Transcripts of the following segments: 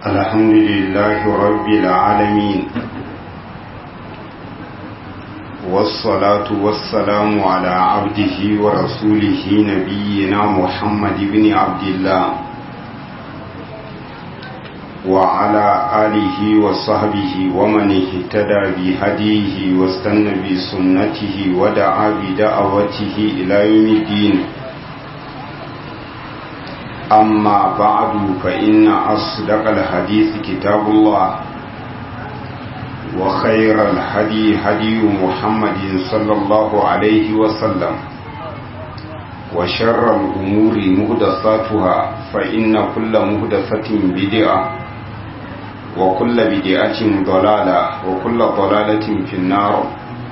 الحمد لله رب العالمين والصلاة والسلام على عبده ورسوله نبينا محمد بن عبد الله وعلى آله وصحبه ومن اهتدى بهديه واستنى بسنته ودعا بدعوته إلى يوم الدين أما بعد فإن أصدق الحديث كتاب الله وخير الهدي هدي محمد صلى الله عليه وسلم وشر الأمور مهدساتها فإن كل مهدسة بدعة وكل بدعة ضلالة وكل ضلالة في النار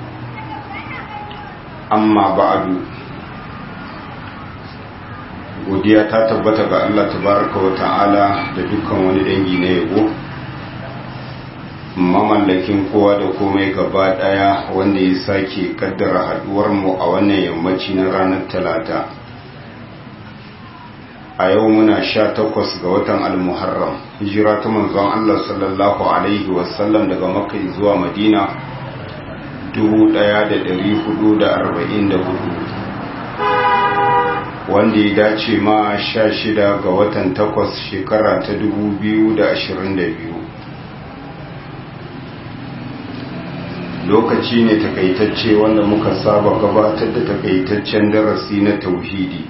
أما بعد godiya ta tabbata ga Allah tabaraka wa ta'ala da dukkan wani dangi na yabo mamallakin kowa da komai gaba daya wanda ya sake kaddara haduwar mu a wannan yammaci na ranar talata a yau muna sha takwas ga watan almuharram hijira ta manzon Allah sallallahu alaihi wasallam daga makka zuwa madina 1444 wanda ya dace ma sha shida ga watan takwas shekara ta dubu biyu da ashirin da biyu lokaci ne takaitacce wanda muka saba gabatar da takaitaccen darasi na tauhidi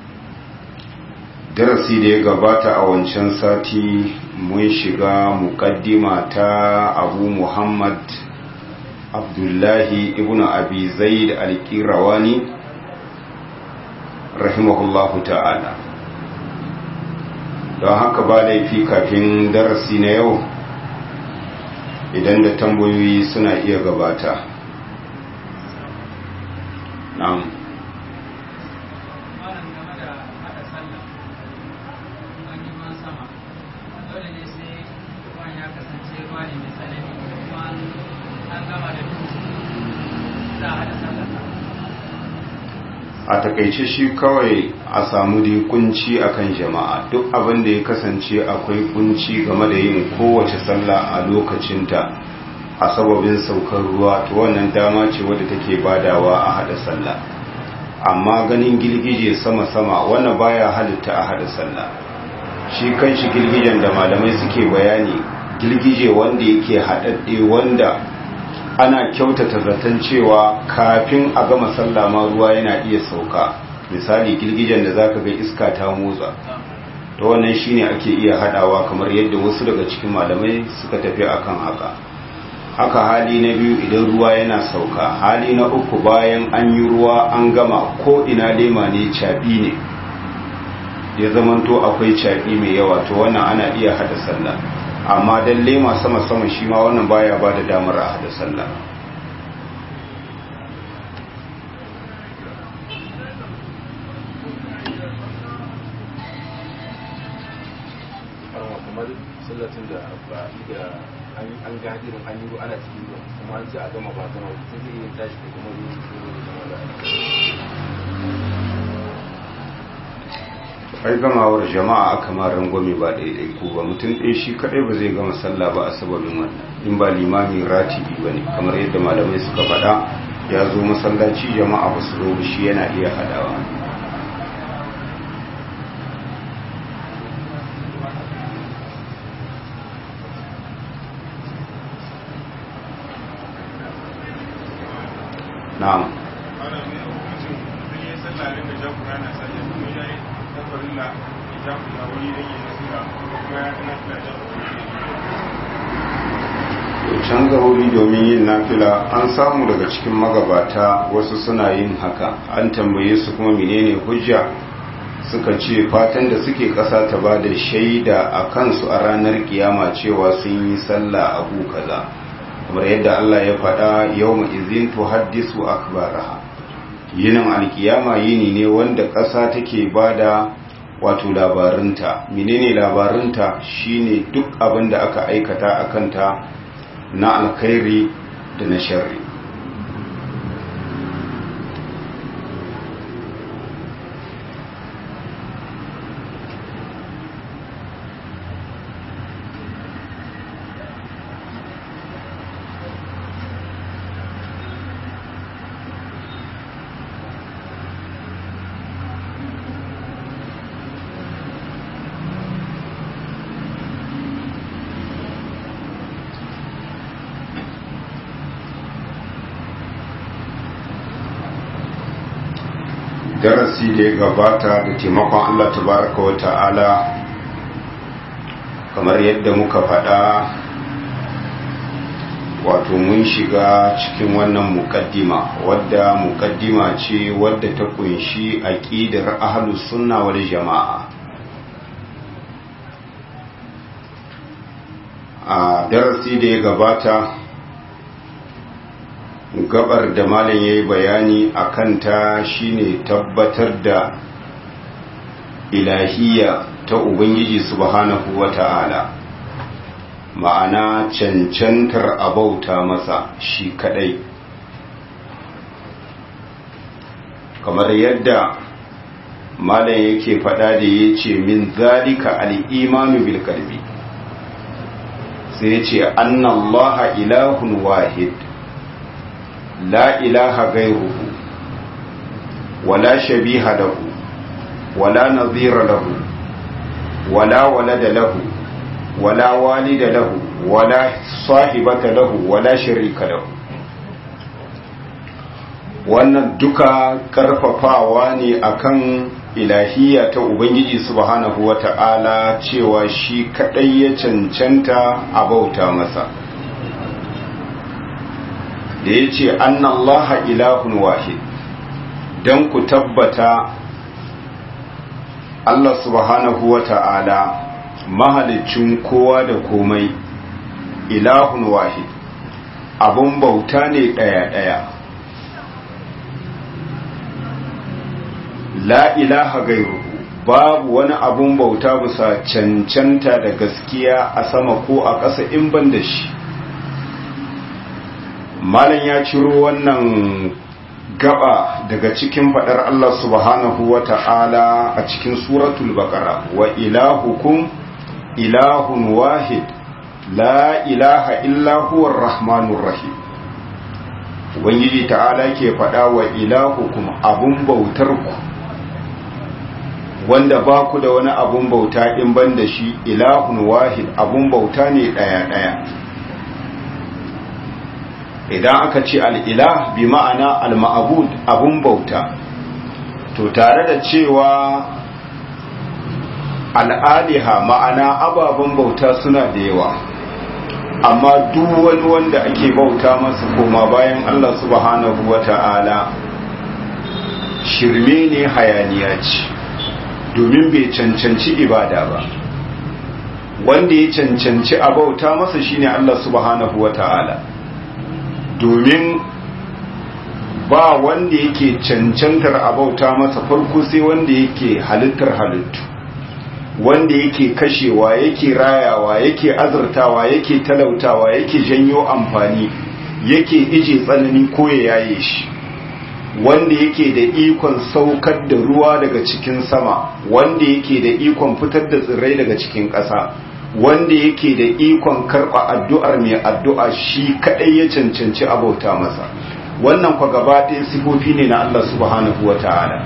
darasi da ya gabata a wancan sati mun shiga mukaddima ta abu muhammad abdullahi ibn abi zaid al-qirawani rahimahullahu ta'ala don haka ba laifi kafin darasi na yau idan da tambayoyi suna iya gabata na'am a takaice shi kawai a samu dai kunci akan jama'a duk abin da ya kasance akwai kunci game da yin kowace sallah a lokacinta a sababin saukar ruwa to wannan dama ce wadda take badawa a hada sallah amma ganin girgije sama-sama wannan baya halitta a hada sallah shi kanshi girgijen da malamai suke bayani girgije wanda yake haɗaɗɗe wanda ana kyautata zaton cewa kafin a gama sallah ma ruwa yana iya sauka misali girgijen da zaka ga iska ta motsa to wannan shine ake iya hadawa kamar yadda wasu daga cikin malamai suka tafi akan haka haka hali na biyu idan ruwa yana sauka hali na uku bayan an yi ruwa an gama ko ina lema ne caɓi ne ya zamanto akwai caɓi mai yawa to wannan ana iya hada sallah amma dan lema sama-sama shi ma wannan baya ba da damar a hada sallah kamar sallatin da ba da an gadirin an yi ana cikin ruwa kuma an ce a gama ba gama sai zai yi tashi da kuma ruwa da zama da ai gamawar jama'a aka ma rangwame ba daidai ko ba mutum ɗaya shi kaɗai ba zai gama sallah ba a sababin wannan in ba limamin ratibi ba ne kamar yadda malamai suka faɗa ya zo masallaci jama'a ba su zo shi yana iya haɗawa na'am canza wuri domin yin nafila an samu daga cikin magabata wasu suna yin haka an tambaye su kuma menene hujja suka ce fatan da suke ƙasa ta ba da shaida a kansu a ranar kiyama cewa sun yi sallah abu kaza kamar yadda Allah ya faɗa yau izin to haddisu akbaraha yinin alkiyama yini ne wanda ƙasa take bada wato labarinta menene labarinta shine duk abin da aka aikata a kanta na alkhairi da na sharri darasi da ya gabata da taimakon Allah tabaraka wa ta'ala kamar yadda muka faɗa wato mun shiga cikin wannan mukaddima wadda mukaddima ce wadda ta kunshi aqidar ahlus sunna wal jama'a a darasi da ya gabata gabar da malam yayi bayani akan ta shine tabbatar da ilahiyya ta ubangiji subhanahu wata'ala ma'ana cancantar abauta masa shi kadai kamar yadda malam yake fada da ya ce min zalika al'imanu bil kalbi sai ya ce annallaha ilahun wahid la ilaha gairuhu wala shabiha lahu wala nazira lahu wala walada lahu ولا والد له ولا صاحبة له ولا شريك له wannan duka karfafawa ne akan ilahiyya ta ubangiji subhanahu wata'ala cewa shi kadai ya cancanta a bauta masa da ya ce annallaha ilahun wahid don ku tabbata Allah subhanahu wata'ala mahalicin kowa da komai ilahun wahid abun bauta ne ɗaya-ɗaya la ilaha gairu babu wani abun bauta bisa cancanta da gaskiya a sama ko a ƙasa in ban da shi malam ya ciro wannan gaba daga cikin faɗar Allah subhanahu wa ta'ala a cikin suratul baqara wa ilahukum ilahun wahid la ilaha illa huwa rahmanur rahim ubangiji ta'ala ke faɗa wa ilahukum abun bautar ku wanda ba ku da wani abun bauta in ban da shi ilahun wahid abun bauta ne ɗaya ɗaya idan aka ce al'ilah bi ma'ana al-ma'abud abun bauta to tare da cewa al'aliha ma'ana ababen bauta suna da yawa amma duk wani wanda ake bauta masa koma bayan Allah subhanahu wa ta'ala shirme ne hayaniya ce domin bai cancanci ibada ba wanda ya cancanci a bauta masa shine Allah subhanahu wa ta'ala domin ba wanda yake cancantar a bauta masa farko sai wanda yake halittar halittu wanda yake kashewa yake rayawa yake azurtawa yake talautawa yake janyo amfani yake ije tsanani ko ya yaye shi wanda yake da ikon saukar da ruwa daga cikin sama wanda yake da ikon fitar da tsirrai daga cikin ƙasa wanda yake da ikon karɓa addu'ar mai addu'a shi kaɗai ya cancanci abauta masa wannan kwa gaba ɗaya sifofi ne na Allah subhanahu wa ta'ala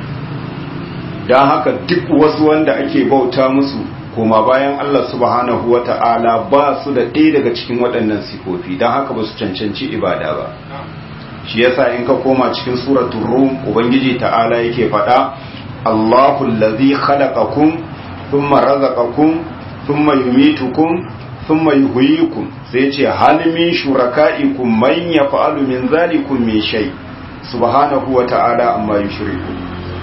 don haka duk wasu wanda ake bauta musu koma bayan Allah subhanahu wa ta'ala ba su da ɗaya daga cikin waɗannan sifofi don haka ba su cancanci ibada ba shi yasa in ka koma cikin suratul rum ubangiji ta'ala yake faɗa Allahu allazi khalaqakum thumma razaqakum thumma yumitukum thumma yuhyikum sai ce hal min shuraka'ikum man yaf'alu min zalikum min shay subhanahu wa ta'ala amma yushriku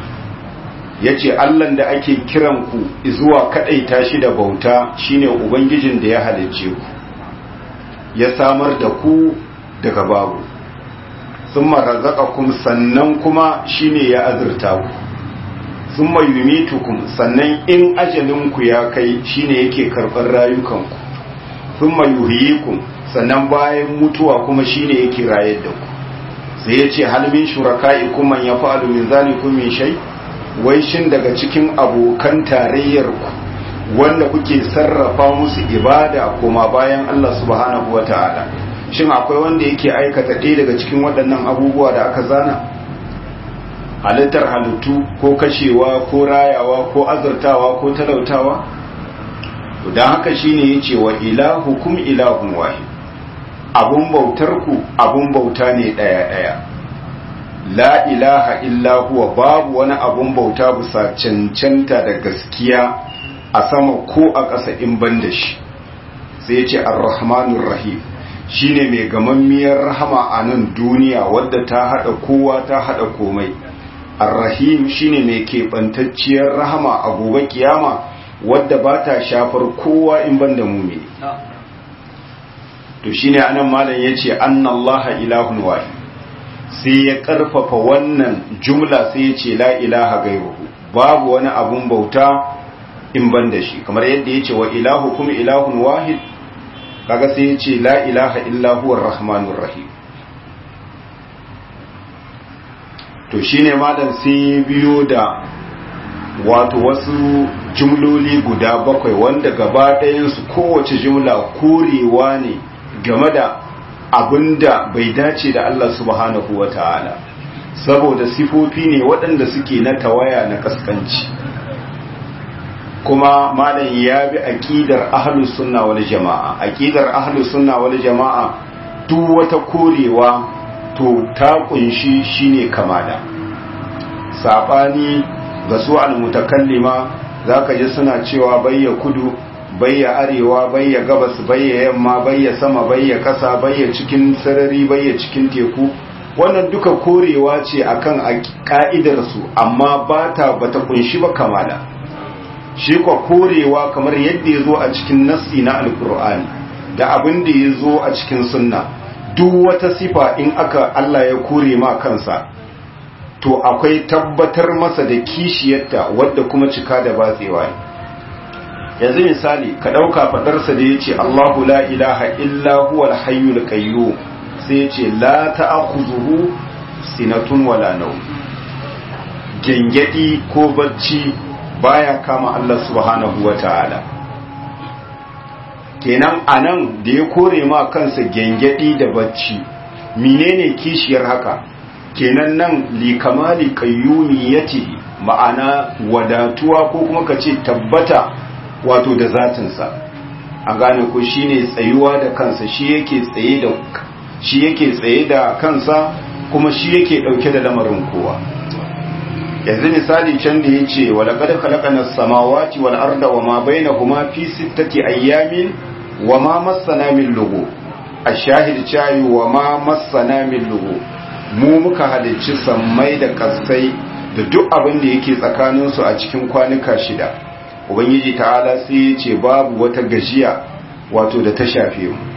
yace Allah da ake kiran ku zuwa kadaita shi da bauta shine ubangijin da ya halicce ku ya samar da ku daga babu thumma razaqakum sannan kuma shine ya azurta ku thumma yumitukum sannan in ajalin ku ya kai shine yake karɓar rayukanku thumma yuhyikum sannan bayan mutuwa kuma shine yake rayar da ku sai yace hal min shuraka'ikum man yaf'alu min zalikum min shay wai shin daga cikin abokan tarayyar ku wanda kuke sarrafa musu ibada kuma bayan Allah subhanahu wata'ala shin akwai wanda yake aikata ɗaya daga cikin waɗannan abubuwa da aka zana halittar halittu ko kashewa ko rayawa ko azurtawa ko talautawa don haka shine yace wa ilahukum ilahun wahid abun bautar ku abun bauta ne daya daya la ilaha illa huwa babu wani abun bauta bisa cancanta da gaskiya a sama ko a ƙasa in ban da shi sai ce ar-rahmanur rahim shine mai gamammiyar rahama a nan duniya wadda ta hada kowa ta hada komai ar-rahim shine mai keɓantacciyar rahama a gobe kiyama wadda ba ta shafar kowa in ban da mumini to shine anan malam yace annallaha ilahun wahid sai ya karfafa wannan jumla sai ya ce la ilaha gairuhu babu wani abun bauta in ban da shi kamar yadda ya ce wa ilahu kuma ilahun wahid kaga sai ya ce la ilaha illa huwa rahmanur rahim to shine malam sai biyo da wato wasu jumloli guda bakwai wanda gaba ɗayansu kowace jumla korewa ne game da abinda bai dace da Allah subhanahu wa ta'ala saboda sifofi ne waɗanda suke na tawaya na kaskanci kuma malam ya bi aqidar ahlus sunna wal jama'a aqidar ahlus sunna wal jama'a duk wata korewa to ta kunshi shine kamala sabani ga su al-mutakallima zaka ji suna cewa bayya kudu bayya arewa bayya gabas bayya yamma bayya sama bayya kasa bayya cikin sarari bayya cikin teku wannan duka korewa ce akan ka'idar su amma bata bata kunshi ba kamala shi kwa korewa kamar yadda ya zo a cikin nassi na alkur'ani da abin da ya zo a cikin sunna duk wata sifa in aka Allah ya kore ma kansa to akwai tabbatar masa da kishiyarta wadda kuma cika da batsewa ne yanzu misali ka ɗauka faɗarsa da ya ce Allahu la ilaha illa huwal hayyul qayyum sai ya ce la ta'khudhuhu sinatun wala nawm gengedi ko bacci baya kama Allah subhanahu wata'ala kenan anan da ya kore ma kansa gengedi da bacci menene kishiyar haka kenan nan li kamali qayyumiyati ma'ana wadatuwa ko kuma kace tabbata wato da zatinsa an gane ko shine tsayuwa da kansa shi yake tsaye da shi yake tsaye da kansa kuma shi yake dauke da lamarin kowa yanzu misali can da yace wala qad khalaqana as-samawati wal arda wama bainahuma fi sittati ayyamin wama massana min lugu ash-shahid chayi wama massana min lugu mu muka halicci sammai da kasai da duk abin da yake tsakaninsu a cikin kwanuka shida ubangiji ta'ala sai ya ce babu wata gajiya wato da ta shafe mu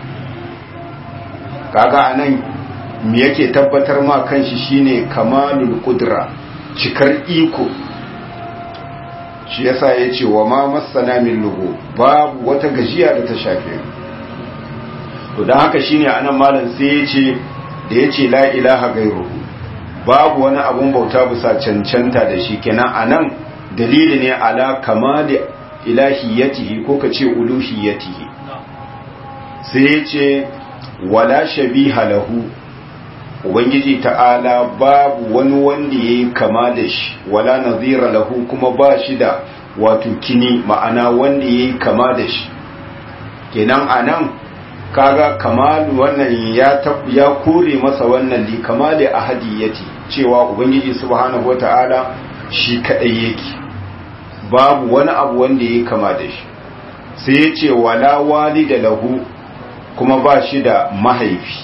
kaga anan me yake tabbatar ma kanshi shine kamalul qudra cikar iko shi yasa ya ce wa ma masana min lugu babu wata gajiya da ta shafe mu to dan haka shine anan malam sai ya ce da ya ce la ilaha gairuhu babu wani abun bauta bisa cancanta da shi kenan anan dalili ne ala kamali ilahiyatihi ko ka ce uluhiyatihi sai ya ce wala shabiha lahu ubangiji ta'ala babu wani wanda ya yi kama da shi wala nazira lahu kuma ba shi da wato kini ma'ana wanda ya yi kama da shi kenan anan kaga kamalu wannan ya ya kore masa wannan li kamali ahadiyati cewa ubangiji subhanahu wataala shi kadai yake babu wani abu wanda yake kama da shi sai ya ce wala walida lahu kuma ba shi da mahaifi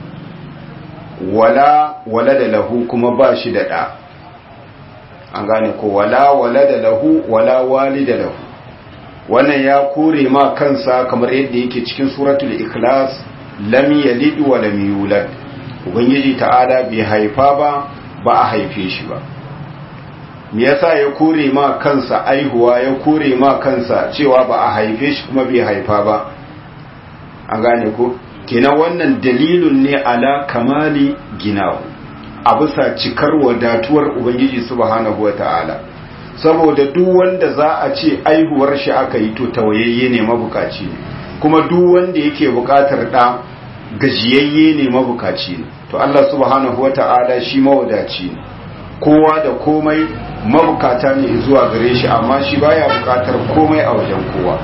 wala walada lahu kuma ba shi da da an gane ko wala walada lahu wala walida lahu wannan ya kore ma kansa kamar yadda yake cikin suratul ikhlas lam yalid wa lam yulad ubangiji ta'ala bai haifa ba ba a haife shi ba me yasa ya kore ma kansa aihuwa ya kore ma kansa cewa ba a haife shi kuma bai haifa ba an gane ko kenan wannan dalilun ne ala kamali ginahu a bisa cikar wadatuwar ubangiji subhanahu wata'ala saboda duk wanda za a ce aihuwar shi aka yi to tawayayye ne mabukaci ne kuma duk wanda yake bukatar da gajiyayye ne mabukaci ne to Allah subhanahu wata'ala shi mawadaci ne kowa da komai mabukata ne zuwa gare shi amma shi baya bukatar komai a wajen kowa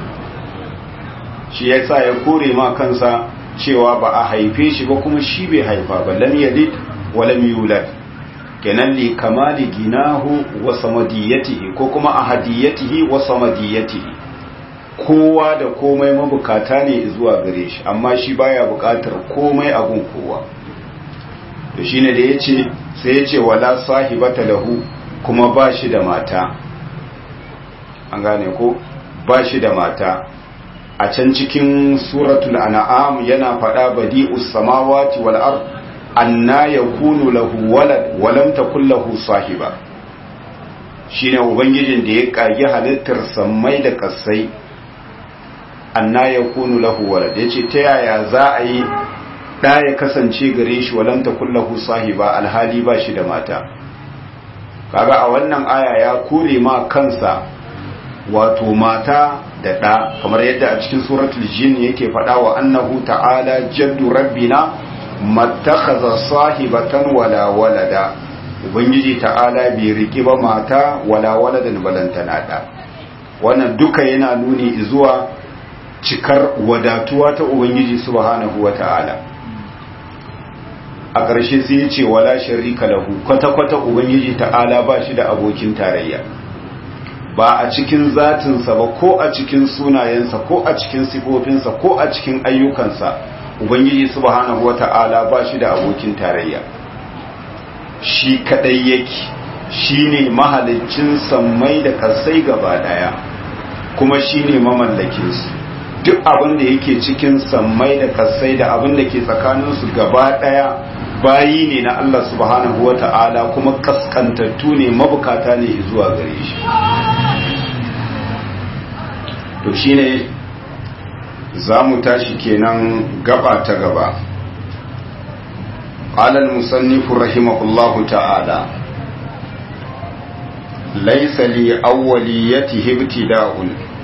shi yasa ya kore ma kansa cewa ba a haife shi ba kuma shi bai haifa ba lam yalid wa lam yulad kenan li kamali ginahu wa samadiyatihi ko kuma ahadiyatihi wa samadiyatihi kowa da komai mabukata ne zuwa gare shi amma shi baya bukatar komai abun kowa to shine da yace sai yace wala sahibata lahu kuma ba shi da mata an gane ko ba shi da mata a can cikin suratul an'am yana faɗa badi'us samawati wal ard anna yakunu lahu walad wa lam takul lahu sahiba shine ubangijin da ya kage halittar sammai da kasai anna yakunu lahu walad yace ta yaya za a yi da ya kasance gare shi wa lam takul lahu sahiba alhali ba shi da mata kaga a wannan aya ya kore ma kansa wato mata da ɗa kamar yadda a cikin suratul jin yake faɗa wa annahu ta'ala jaddu rabbina mattakhadha sahibatan wala walada ubangiji ta'ala bai riki ba mata wala waladan balantana da wannan duka yana nuni zuwa cikar wadatuwa ta ubangiji subhanahu wata'ala a ƙarshe sai ya ce wala sharika lahu kwata-kwata ubangiji ta'ala ba shi da abokin tarayya ba a cikin zatinsa ba ko a cikin sunayensa ko a cikin sifofinsa ko a cikin ayyukansa ubangiji subhanahu wata'ala ba shi da abokin tarayya shi kadai yake shine mahalicin sammai da kasai gaba daya kuma shine mamallakin su duk abin da yake cikin sammai da kasai da abin da ke tsakaninsu gaba daya bayi ne na Allah subhanahu wata'ala kuma kaskantattu ne mabukata ne zuwa gare shi to shine za mu tashi kenan gaba ta gaba قال المصنف رحمه الله تعالى ليس لأوليته ابتداء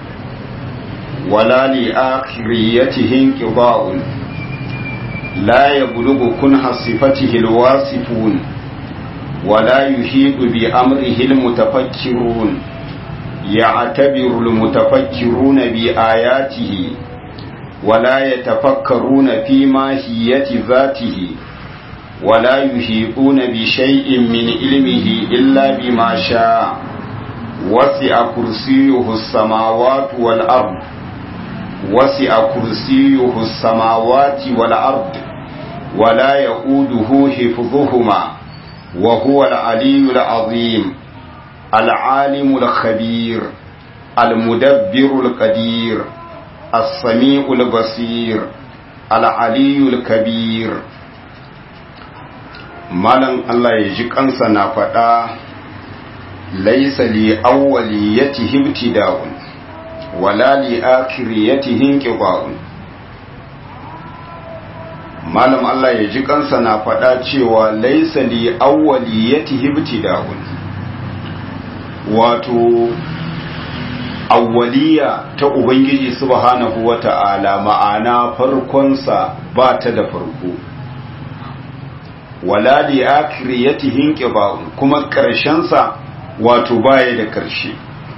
ولا لآخريته انقضاء لا يبلغ كنح صفته الواصفون ولا يحيط بأمره المتفكرون يعتبر المتفكرون بآياته ولا يتفكرون في ماهية ذاته ولا يحيطون بشيء من علمه إلا بما شاء وسع كرسيه السماوات والأرض وسع كرسيه السماوات والأرض ولا يؤوده حفظهما وهو العلي العظيم العالم الخبير المدبر القدير السميع البصير العلي الكبير malam Allah ya ji kansa na faɗa laisa li awwaliyatihi ibtida'un wala li akhiriyatihi inqida'un malam Allah ya ji kansa na faɗa cewa laisa li awwaliyatihi ibtida'un wato awwaliya ta ubangiji subhanahu wata'ala ma'ana farkonsa ba ta da farko wala li akhiriyatihi inqiba'un kuma karshen sa wato baya da karshe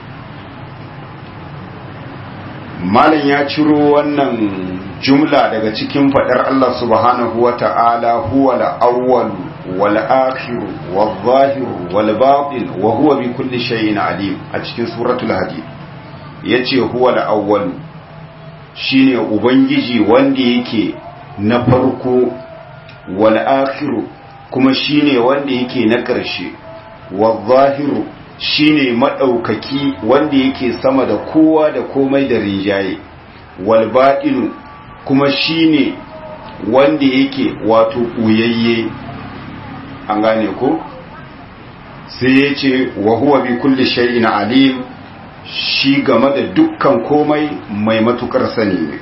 malam ya ciro wannan jumla daga cikin fadar Allah subhanahu wata'ala huwa al-awwal wal akhir wal zahir wal batin wa huwa bi kulli shay'in alim a cikin suratul hadid yace huwa al-awwal shine ubangiji wanda yake na farko wal akhiru kuma shine wanda yake na ƙarshe wal zahiru shine madaukaki wanda yake sama da kowa da komai da rinjaye wal batinu kuma shine wanda yake wato uyayye an gane ko sai ya ce wa huwa bi kulli shay'in alim shi game da dukkan komai mai matukar sani ne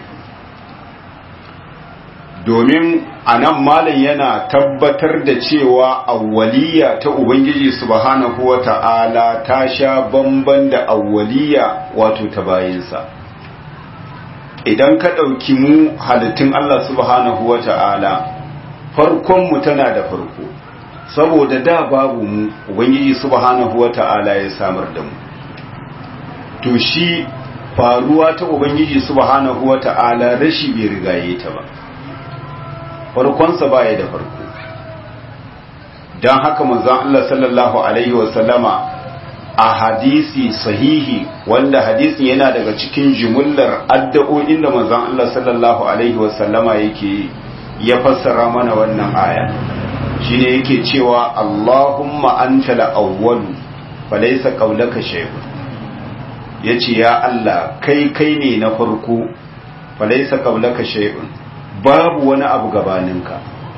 domin a nan malam yana tabbatar da cewa awwaliya ta ubangiji subhanahu wa ta'ala ta sha bamban da awwaliya wato ta bayinsa idan ka ɗauki mu halittun Allah subhanahu wa ta'ala farkonmu tana da farko saboda da babu mu ubangiji subhanahu wa ta'ala ya samar da mu to shi faruwa ta ubangiji subhanahu wa ta'ala rashi bai rigaye ta ba farkonsa baya da farko don haka manzon Allah sallallahu alaihi wasallama a hadisi sahihi wanda hadisin yana daga cikin jimullar addu'o'in da manzon Allah sallallahu alaihi wasallama yake ya fassara mana wannan aya shine yake cewa Allahumma anta al-awwal falaysa qawlaka shay'un yace ya Allah kai kai ne na farko falaysa qawlaka shay'un babu wani abu gabaninka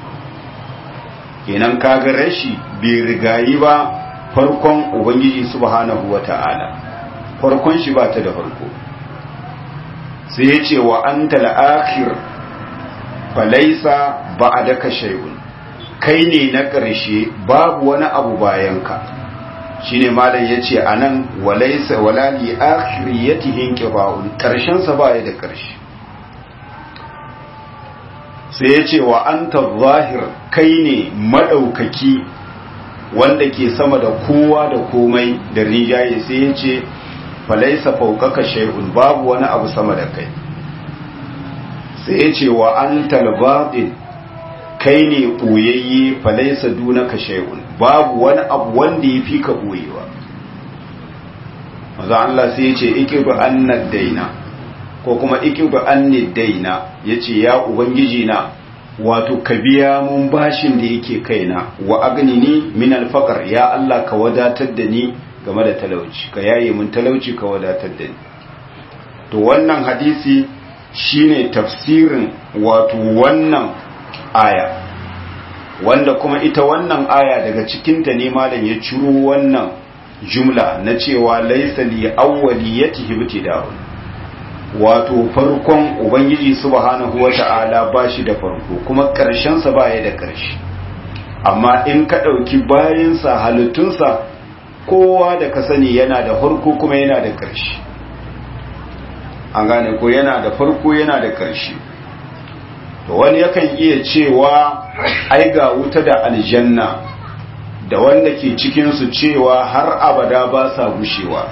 kenan kaga rashi bai rigayi ba farkon ubangiji subhanahu wata'ala farkon shi ba ta da farko sai ya ce wa anta al-akhir falaysa ba'daka shay'un kai ne na ƙarshe babu wani abu bayanka shine malam yace anan walaysa wala li akhiriyatihi inqiba'un karshen sa baya da ƙarshe sai yace wa anta zahir kai ne madaukaki wanda ke sama da kowa da komai da rijaye sai yace falaysa fawqaka shay'un babu wani abu sama da kai sai yace wa antal batin kai ne ɓoyayye falaisa dunaka shay'un babu wani abu wanda ya fi ka ɓoyewa maza Allah sai ya ce ikibu annad daina ko kuma ikibu annid daina ya ce ya ubangiji na wato ka biya mun bashin da yake kaina wa agnini min alfaqar ya Allah ka wadatar da ni game da talauci ka yaye mun talauci ka wadatar da ni to wannan hadisi shine tafsirin wato wannan aya wanda kuma ita wannan aya daga cikinta ne malam ya ciro wannan jumla na cewa laisa li awwaliyatihi ibtida'un wato farkon ubangiji subhanahu wata'ala bashi da farko kuma karshen sa baya da karshe amma in ka dauki bayan sa halittun sa kowa da ka sani yana da farko kuma yana da karshe an gane ko yana da farko yana da karshe to wani yakan iya cewa ai ga wuta da aljanna da wanda ke cikinsu cewa har abada ba sa gushewa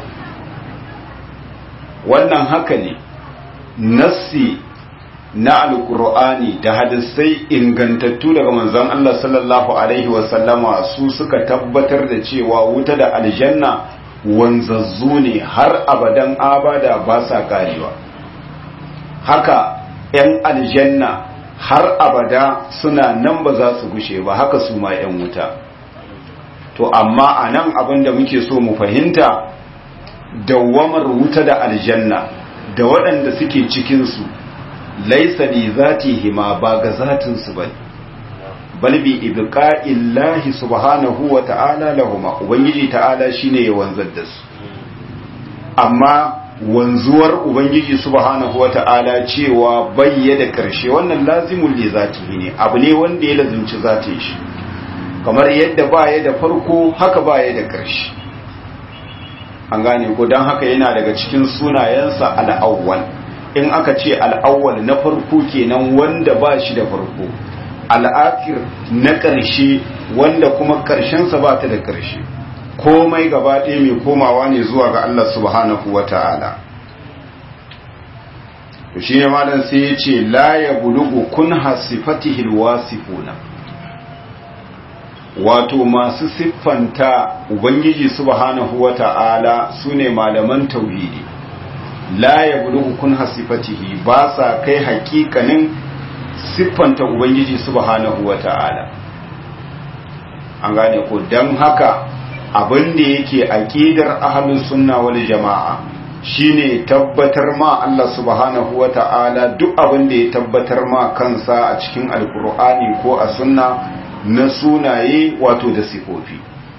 wannan haka ne nassi na alkur'ani da hadisai ingantattu daga manzon Allah sallallahu alaihi wasallama su suka tabbatar da cewa wuta da aljanna wanzazzu ne har abadan abada ba sa karewa haka 'yan aljanna har abada suna nan ba za su gushe ba haka su ma 'yan wuta to amma a nan abin da muke so mu fahimta dawamar wuta da aljanna da waɗanda suke cikinsu laisa li zatihima ba ga zatinsu ba bal bi ibqa'illahi subhanahu wa ta'ala lahuma ubangiji ta'ala shine ya wanzar da su amma wanzuwar ubangiji subhanahu wata'ala cewa bayya da karshe wannan lazimul li zatihi ne abu ne wanda ya lazimci zatin shi kamar yadda baya da farko haka baya da karshe an gane ko dan haka yana daga cikin sunayensa al-awwal in aka ce al-awwal na farko kenan wanda ba shi da farko al-akhir na karshe wanda kuma karshen sa ba ta da karshe komai gaba ɗaya mai komawa ne zuwa ga Allah subhanahu wa ta'ala. shi ne malam sai ya ce la ya bulugu kun hasifatihil wasifuna wato masu siffanta ubangiji subhanahu wa ta'ala su ne malaman tauhidi la ya bulugu kun hasifatihi ba sa kai hakikanin siffanta ubangiji subhanahu wa ta'ala an gane ko don haka abin da yake aqidar ahlus sunna wal jama'a shine tabbatar ma Allah subhanahu wata'ala duk abin da ya tabbatar ma kansa a cikin alkur'ani ko a sunna na sunaye wato da sifofi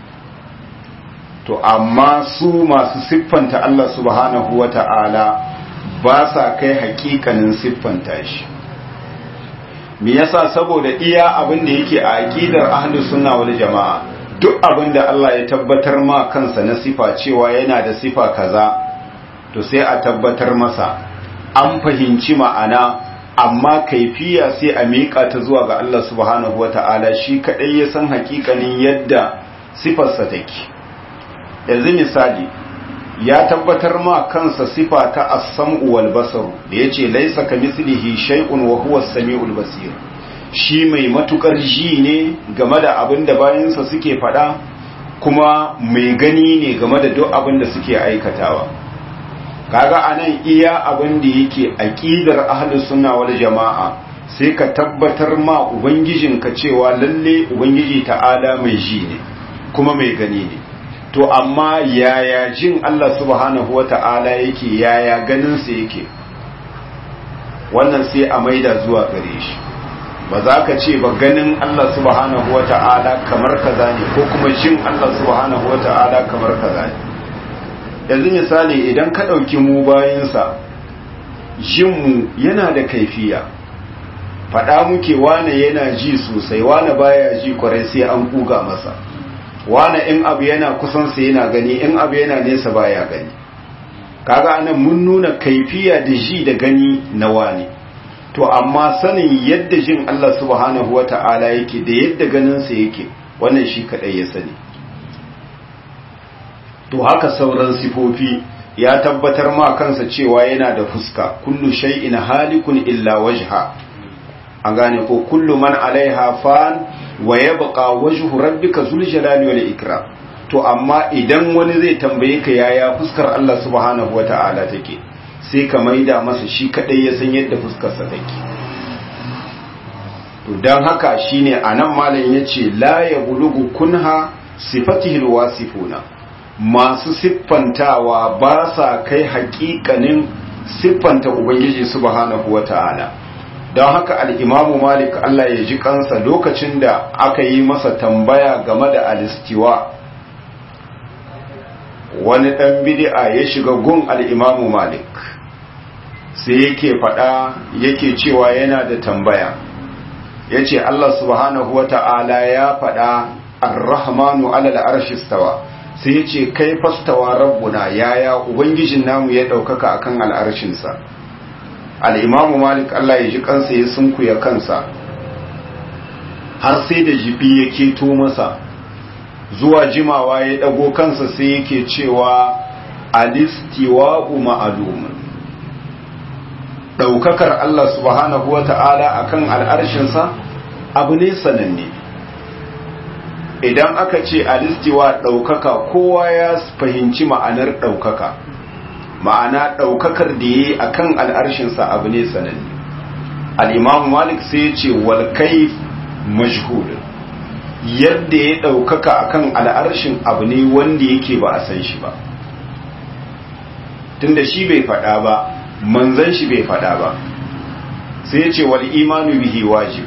to amma su masu siffanta Allah subhanahu wata'ala ba sa kai hakikanin siffanta shi me yasa saboda iya abin da yake a aqidar ahlus sunna wal jama'a duk abin da Allah ya tabbatar ma kansa na sifa cewa yana da sifa kaza to sai a tabbatar masa an fahimci ma'ana amma kaifiya sai a miƙa ta zuwa ga Allah subhanahu wata'ala shi kaɗai ya san hakikanin yadda sifarsa take yanzu misali ya tabbatar ma kansa sifa ta as-sam'u wal basar da yace laysa kamithlihi shay'un wa huwa as-sami'ul basir shi mai matukar ji ne game da abin da bayansa suke faɗa kuma mai gani ne game da duk abin da suke aikatawa kaga anan iya abin da yake aqidar ahlus sunna wal jama'a sai ka tabbatar ma ubangijinka cewa lalle ubangiji ta'ala mai ji ne kuma mai gani ne to amma yaya jin Allah subhanahu wata'ala yake yaya ganin sa yake wannan sai a maida zuwa gare shi ba za ka ce ba ganin Allah subhanahu wata'ala kamar kaza ne ko kuma jin Allah subhanahu wata'ala kamar kaza ne yanzu misali idan ka ɗauki mu bayansa jinmu yana da kaifiya faɗa muke wane yana ji sosai wane baya ji kwarai sai an kuga masa wane in abu yana kusansa yana gani in abu yana nesa baya gani kaga anan mun nuna kaifiya da ji da gani na wane to amma sanin yadda jin Allah subhanahu wata'ala yake da yadda ganinsa yake wannan shi kadai ya sani to haka sauran sifofi ya tabbatar ma kansa cewa yana da fuska kullu shay'in halikun illa wajha an gane ko kullu man alaiha fan wa yabqa wajhu rabbika zul jalali wal ikram to amma idan wani zai tambaye ka yaya fuskar Allah subhanahu wata'ala take sai ka maida masa shi kadai ya san yadda fuskar sa take to dan haka shine anan malam yace la yablugu kunha sifatihi alwasifuna masu siffantawa ba sa kai hakikanin siffanta ubangiji subhanahu wata'ala don haka al'imamu malik Allah ya ji kansa lokacin da aka yi masa tambaya game da alistiwa wani ɗan bidi'a ya shiga gun al'imamu malik sai yake faɗa yake cewa yana da tambaya ya ce Allah subhanahu wa ta'ala ya faɗa ar-rahmanu alal arshistawa sai ya ce kai fastawa rabbuna yaya ubangijin namu ya ɗaukaka akan al'arshinsa al'imamu malik Allah ya ji kansa ya sunkuya kansa har sai da jibi ya keto masa zuwa jimawa ya ɗago kansa sai yake cewa alistiwa'u ma'alumin ɗaukakar Allah subhanahu wa ta'ala a kan al'arshinsa abu ne sananne idan aka ce alistiwa ɗaukaka kowa ya fahimci ma'anar ɗaukaka ma'ana ɗaukakar da ya yi a kan al'arshinsa abu ne sananne al'imamu malik sai ce walkai majhulun yadda ya ɗaukaka a kan al'arshin abu ne wanda yake ba a san shi ba tunda shi bai faɗa ba manzan shi bai faɗa ba sai ce wal imanu bihi wajib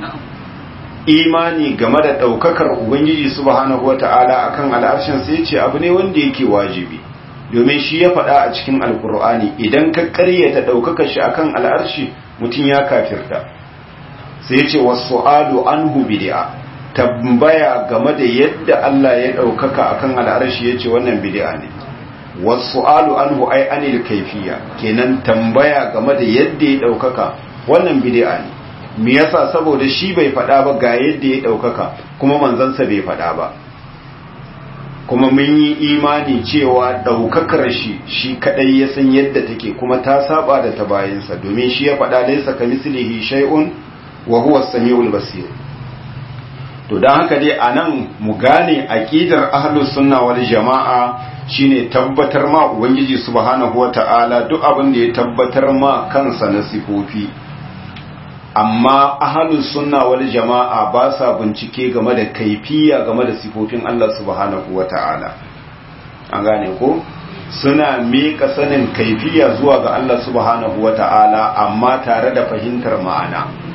imani game da ɗaukakar ubangiji subhanahu wata'ala akan al'arshin sai ce abu ne wanda yake wajibi domin shi ya faɗa a cikin alkur'ani idan ka ƙaryata ɗaukaka shi akan al'arshi mutum ya kafirta sai ce wasu alu anhu bid'a tambaya game da yadda Allah ya ɗaukaka akan al'arshi ya ce wannan bid'a ne wasu alu anhu ai anil kaifiya kenan tambaya game da yadda ya ɗaukaka wannan bid'a ne me yasa saboda shi bai faɗa ba ga yadda ya ɗaukaka kuma manzansa bai faɗa ba kuma mun yi imani cewa ɗaukakar shi shi kaɗai ya san yadda take kuma ta saba da ta bayansa domin shi ya faɗa laisa ka mislihi shay'un wa huwa samiul basir to dan haka dai anan mu gane aqidar ahlus sunna wal jamaa shine tabbatar ma ubangiji subhanahu wataala duk abin da ya tabbatar ma kansa na sifofi amma ahalus sunna wal jama'a ba sa bincike game da kaifiya game da sifofin Allah subhanahu wata'ala an gane ko suna miƙa sanin kaifiya zuwa ga Allah subhanahu wata'ala amma tare da fahimtar ma'ana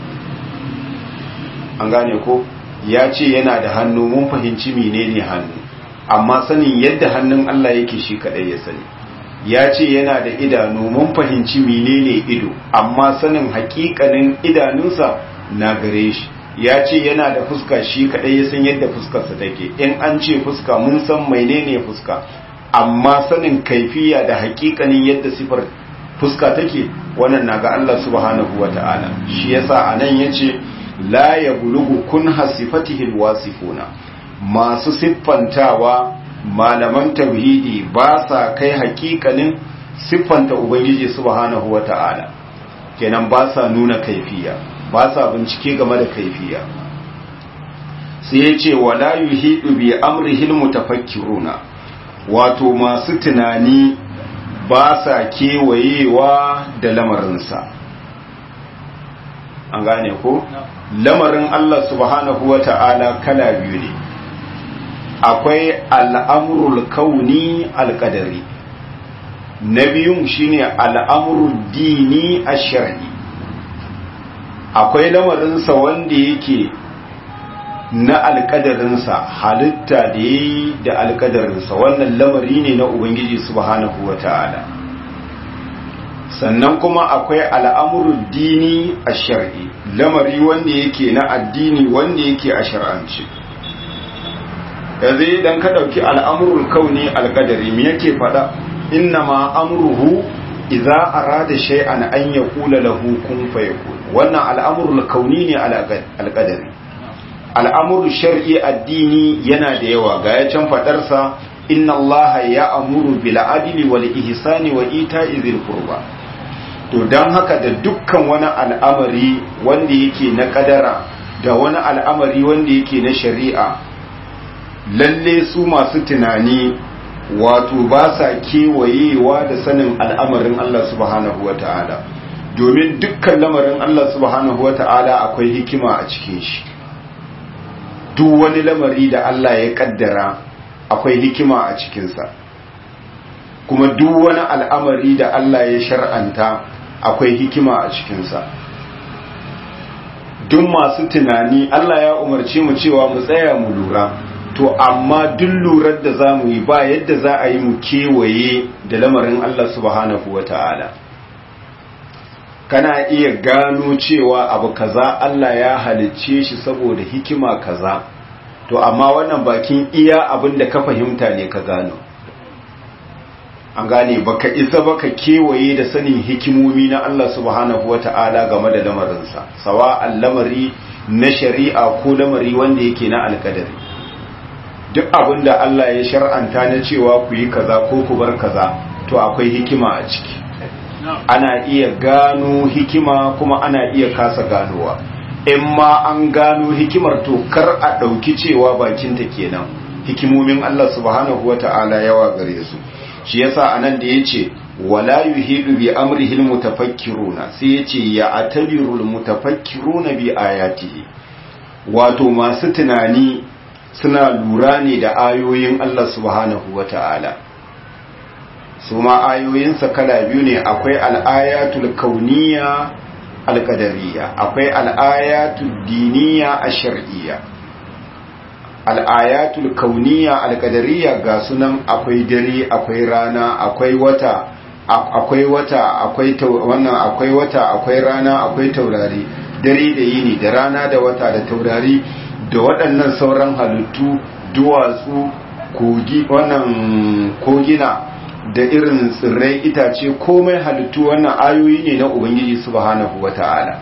an gane ko ya ce yana da hannu mun fahimci menene hannu amma sanin yadda hannun Allah yake shi kadai ya sani ya ce yana da idanu mun fahimci menene ido amma sanin hakikanin idanunsa na gare shi ya ce yana da fuska shi kadai ya san yadda fuskarsa take in an ce fuska mun san menene fuska amma sanin kaifiya da hakikanin yadda sifar fuska take wannan na ga Allah subhanahu wata'ala shi yasa anan yace la yablugu kun hasifatihi alwasifuna masu siffantawa malaman tauhidi ba sa kai hakikanin siffanta ubangiji subhanahu wata'ala kenan ba sa nuna kaifiya ba sa bincike game da kaifiya sai ya ce wala yuhidu bi amrihil mutafakkiruna wato masu tunani ba sa kewayewa da lamarinsa an gane ko lamarin Allah subhanahu wa ta'ala kala biyu ne akwai al'amurul kauni alƙadari na biyun shine al'amurul dini a shari'i akwai lamarinsa wanda yake na alƙadarinsa halitta da ya yi da alƙadarinsa wannan lamari ne na ubangiji subhanahu wa ta'ala sannan kuma akwai al'amurin dini a shari'i lamari wanda yake na addini wanda yake a shar'anci yanzu idan ka ɗauki al'amurin kauni alƙadari me yake faɗa inna ma amruhu idza arada shay'an an yaqula lahu kun fayakun wannan al'amurul kauni ne alƙadari al'amuru shar'i addini yana da yawa ga ya can faɗarsa inna allaha ya amuru bil adli wal ihsani wa ita'i dhil qurba to dan haka da dukkan wani al'amari wanda yake na kadara da wani al'amari wanda yake na shari'a lalle su masu tunani wato ba sa kewayewa da sanin al'amarin Allah subhanahu wa ta'ala domin dukkan lamarin Allah subhanahu wa ta'ala akwai hikima a cikin shi duk wani lamari da Allah ya kaddara akwai hikima a cikinsa kuma duk wani al'amari da Allah ya shar'anta akwai hikima a cikinsa duk masu tunani Allah ya umarci mu cewa mu tsaya mu lura to amma duk lurar da za mu yi ba yadda za a yi mu kewaye da lamarin Allah subhanahu wa ta'ala kana iya gano cewa abu kaza Allah ya halicce shi saboda hikima kaza to amma wannan bakin iya abin da ka fahimta ne ka gano an gane baka isa baka kewaye da sanin hikimomi na Allah subhanahu wata'ala game da lamarinsa sawa lamari na shari'a ko lamari wanda yake na alkadari duk abin da Allah ya shar'anta na cewa ku yi kaza ko ku bar kaza to akwai hikima a ciki ana iya gano hikima kuma ana iya kasa ganowa in ma an gano hikimar to kar a ɗauki cewa bakinta kenan hikimomin Allah subhanahu wa ta'ala yawa gare su shi yasa anan da yace wala yuhidu bi amrihi almutafakkiruna sai yace ya atabiru almutafakkiruna bi ayatihi wato masu tunani suna lura ne da ayoyin Allah subhanahu wa ta'ala su ma ayoyinsa kala biyu ne akwai al'ayatul kauniya alƙadariya akwai al'ayatul diniya a shar'iyya al'ayatul kauniya alƙadariya ga sunan akwai dare akwai rana akwai wata akwai wata akwai wannan akwai wata akwai rana akwai taurari dare da yini da rana da wata da taurari da waɗannan sauran halittu duwatsu kogi wannan kogina da irin tsirrai itace komai halittu wannan ayoyi ne na ubangiji subhanahu wata'ala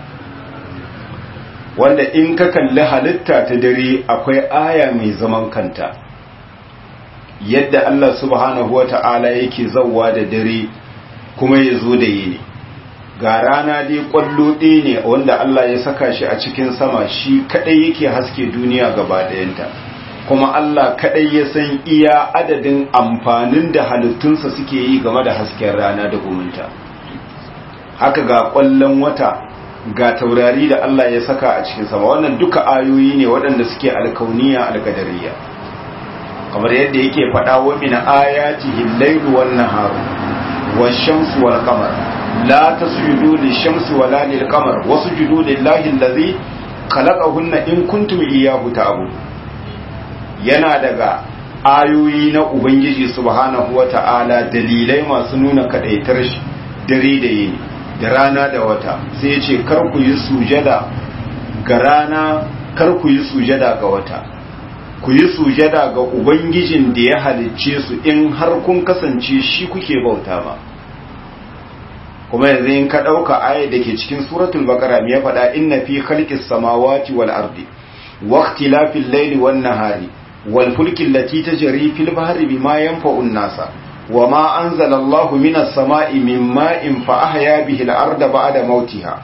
wanda in ka kalli halitta ta dare akwai aya mai zaman kanta yadda Allah subhanahu wata'ala yake zauwa da dare kuma ya zo da yini ga rana dai kwallo ɗaya ne wanda Allah ya saka shi a cikin sama shi kadai yake haske duniya gaba ɗayanta kuma Allah kadai ya san iya adadin amfanin da halittunsa suke yi game da hasken rana da gumunta haka ga kwallon wata ga taurari da Allah ya saka a cikin sama wannan duka ayoyi ne waɗanda suke alkauniya alkadariya kamar yadda yake faɗa wa min ayatihi al-lailu wan naharu wash-shamsu wal qamar la tasjudu lish-shamsi wala lil-qamar wasjudu lillahi allazi khalaqahunna in kuntum iyyahu ta'budun yana daga ayoyi na Ubangiji subhanahu wa ta'ala dalilai masu nuna kadaitar shi dare da yini da rana da wata sai ce kar ku yi sujada ga rana kar ku yi sujada ga wata ku yi sujada ga Ubangijin da ya halicce su in har kun kasance shi kuke bauta ba kuma yanzu in ka ɗauka aya da ke cikin suratul baqara me ya faɗa inna fi khalqis samawati wal ardi wa ikhtilafil layli wan nahari والفلك التي تجري في البحر بما ينفع الناس وما أنزل الله من السماء من ماء فأحيا به الأرض بعد موتها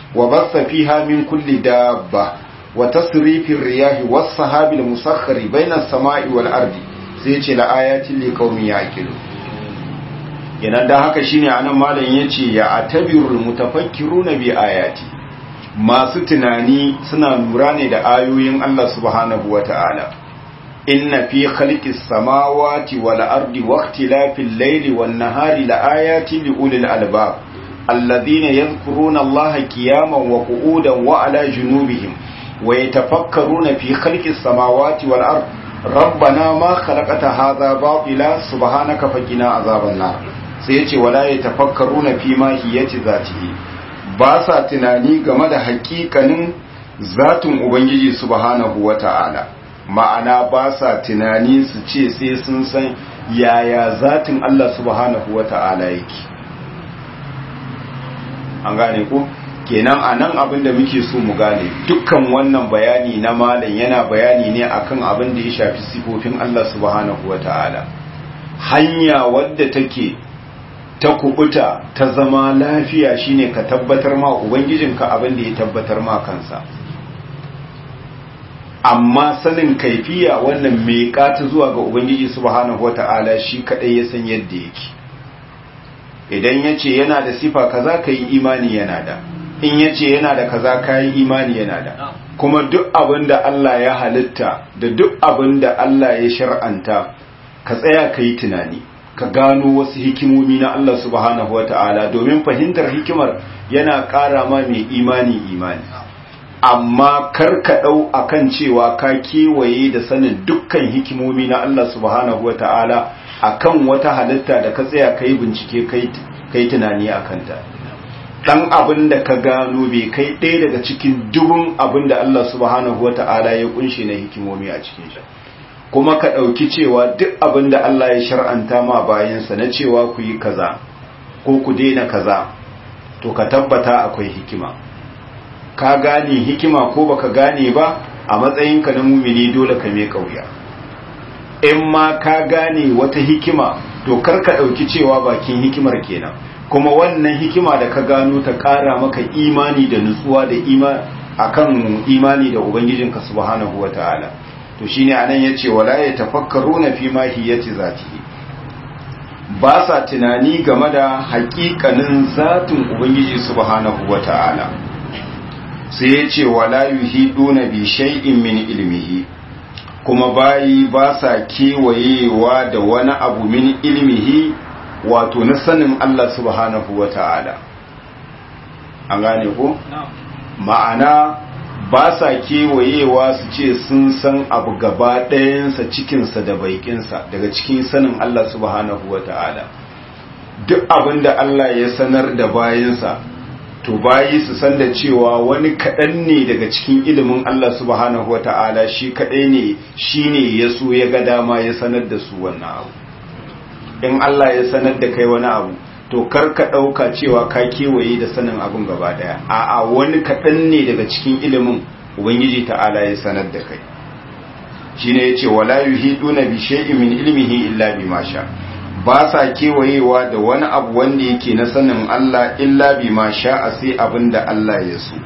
wa bassa fiha min kulli dabba wa tasrifir riyahi was sahabil musakhkhari bainas sama'i wal ardi sai ce la ayatin li qaumin yaqilu yana da haka shine anan malam yace ya atabirul mutafakkiruna bi ayati masu tunani suna lura ne da ayoyin Allah subhanahu wata'ala inna fi khalqis samawati wal ardi waqtilafil layli wan nahari la ayatin li ulil albab alladhina yadhkuruna Allaha qiyaman wa qu'udan wa ala junubihim wa yatafakkaruna fi khalqis samawati wal ardi rabbana ma khalaqata hadha batila subhanaka faqina azaban nar sai yace wala yatafakkaruna fi ma hiyati zatihi ba sa tunani game da hakikanin zatin ubangiji subhanahu wata'ala ma'ana ba sa tunani su ce sai sun san yaya zatin Allah subhanahu wata'ala yake an gane ko kenan a nan abin da muke so mu gane dukkan wannan bayani na malam yana bayani ne akan abin da ya shafi sifofin Allah subhanahu wata'ala hanya wadda take ta kubuta ta zama lafiya shine ka tabbatar ma ubangijinka abin da ya tabbatar ma kansa amma sanin kaifiya wannan mai kata zuwa ga ubangiji subhanahu wata'ala shi kadai ya san yadda yake idan yace yana da sifa kaza kai imani yana da in ya ce yana da kaza kayi imani yana da kuma duk abin da Allah ya halitta da duk abin da Allah ya shar'anta ka tsaya ka yi tunani ka gano wasu hikimomi na Allah subhanahu wa ta'ala domin fahimtar hikimar yana ƙara ma mai imani imani amma kar ka ɗau a kan cewa ka kewaye da sanin dukkan hikimomi na Allah subhanahu wa ta'ala a kan wata halitta da ka tsaya ka yi bincike ka yi tunani a kanta dan abin da ka gano bai kai ɗaya daga cikin dubun abin da Allah subhanahu wa ta'ala ya kunshe na hikimomi a cikin shi kuma ka ɗauki cewa duk abin da Allah ya shar'anta ma bayansa na cewa ku yi kaza ko ku daina kaza to ka tabbata akwai hikima ka gane hikima ko baka gane ba a matsayinka na mumini dole ka me kauya in ma ka gane wata hikima to kar ka ɗauki cewa bakin hikimar kenan kuma wannan hikima da ka gano ta ƙara maka imani da nutsuwa da ima akan imani da ubangijinka subhanahu wataala to shine anan yace wala ya tafakkaruna fi ma hiyati zatihi ba sa tunani game da haƙiƙanin zatin ubangiji subhanahu wataala sai yace wala yuhiduna bi shay'in min ilmihi kuma bayi ba sa kewayewa da wani abu min ilmihi wato na sanin Allah subhanahu wa ta'ala an gane ko? ma'ana ba sa kewayewa su ce sun san abu gaba ɗayansa cikinsa da baikinsa daga cikin sanin Allah subhanahu wa ta'ala duk abin da Allah ya sanar da bayansa to bayi su san da cewa wani kaɗan ne daga cikin ilimin Allah subhanahu wa ta'ala shi kaɗai ne shi ne ya so ya ga dama ya sanar da su wannan abu in Allah ya sanar da kai wani abu to kar ka ɗauka cewa ka kewaye da sanin abun gaba ɗaya a'a wani kaɗan ne daga cikin ilimin ubangiji ta'ala ya sanar da kai shine yace wala yuhiduna bi shay'in min ilmihi illa bima sha ba sa kewayewa da wani abu wanda yake na sanin Allah illa bima sha a sai abin da Allah ya so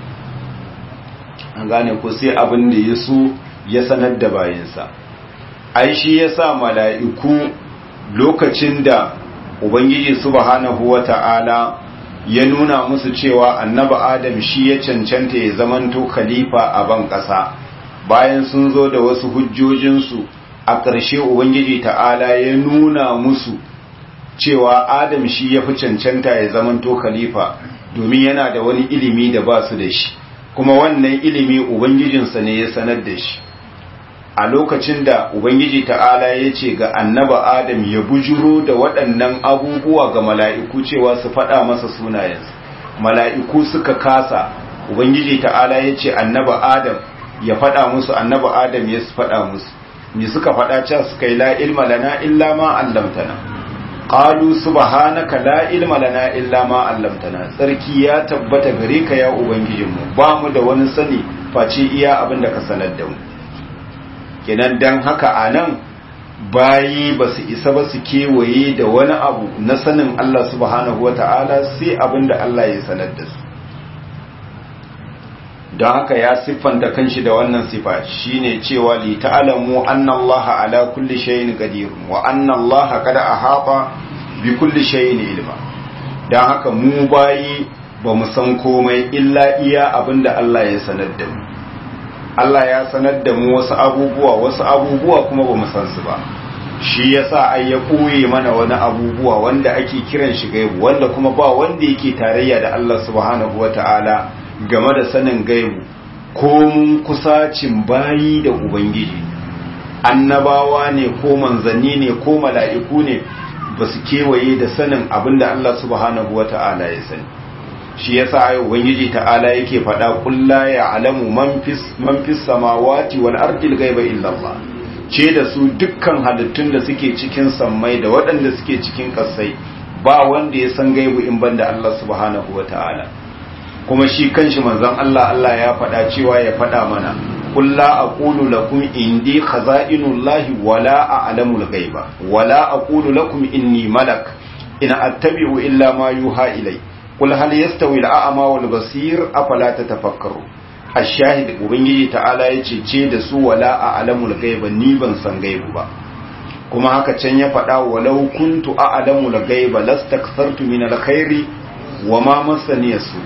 an gane ko sai abin da ya so ya sanar da bayinsa ai shi yasa mala'iku lokacin da ubangiji subhanahu wata'ala ya nuna musu cewa annabi adam shi ya cancanta ya zamanto khalifa a ban ƙasa bayan sun zo da wasu hujjojinsu a ƙarshe ubangiji ta'ala ya nuna musu cewa adam shi ya fi cancanta ya zamanto khalifa domin yana da wani ilimi da ba su da shi kuma wannan ilimi ubangijinsa ne ya sanar da shi a lokacin da Ubangiji ta'ala ya ce ga annaba Adam ya bujuro da waɗannan abubuwa ga mala'iku cewa su faɗa masa sunayensu. Mala'iku suka kasa, Ubangiji ta'ala ya ce annaba Adam ya faɗa musu annaba Adam ya su faɗa musu. Me suka faɗa can suka yi la ilma lana illa ma allamtana. Ƙalu subhanaka la ilma lana illa ma allamtana. Tsarki ya tabbata gare ka ya Ubangijinmu, ba mu da wani sani face iya abin da ka sanar da mu. kenan dan haka a nan bayi ba su isa ba su kewaye da wani abu na sanin Allah subhanahu wa ta'ala sai abin da Allah ya sanar da su don haka ya siffanta kanshi da wannan sifa shine cewa li ta'lamu anna Allah ala kulli shay'in qadir wa anna Allah qad ahata bi kulli shay'in ilma don haka mu bayi ba mu san komai illa iya abinda Allah ya sanar da mu Allah ya sanar da mu wasu abubuwa wasu abubuwa kuma ba mu san su ba shi yasa ai ya koye mana wani abubuwa wanda ake kiran shi gaibu wanda kuma ba wanda yake tarayya da Allah subhanahu wata'ala game da sanin gaibu ko mun kusacin bayi da ubangiji annabawa ne ko manzanni ne ko mala'iku ne ba su kewaye da sanin abinda Allah subhanahu wata'ala ya sani shi yasa ai ubangiji ta'ala yake faɗa kulla ya alamu man fis man fis samawati wal ardi ghaiba illa Allah ce da su dukkan halittun da suke cikin sammai da waɗanda suke cikin ƙasai ba wanda ya san gaibu in banda Allah subhanahu wata'ala kuma shi kanshi manzon Allah Allah ya faɗa cewa ya faɗa mana qul la aqulu lakum indi khaza'inullahi wala a'lamul ghaiba wala aqulu lakum inni malak in attabi'u illa ma yuha ilay qul hal yastawi al-a'ma wal basir afala tatafakkaru ashahid ubangiji ta'ala yace ce da su wala a'lamul ghaiba ni ban san gaibu ba kuma haka can ya faɗa walau kuntu a'lamul ghaiba lastakthartu min alkhairi wama masani su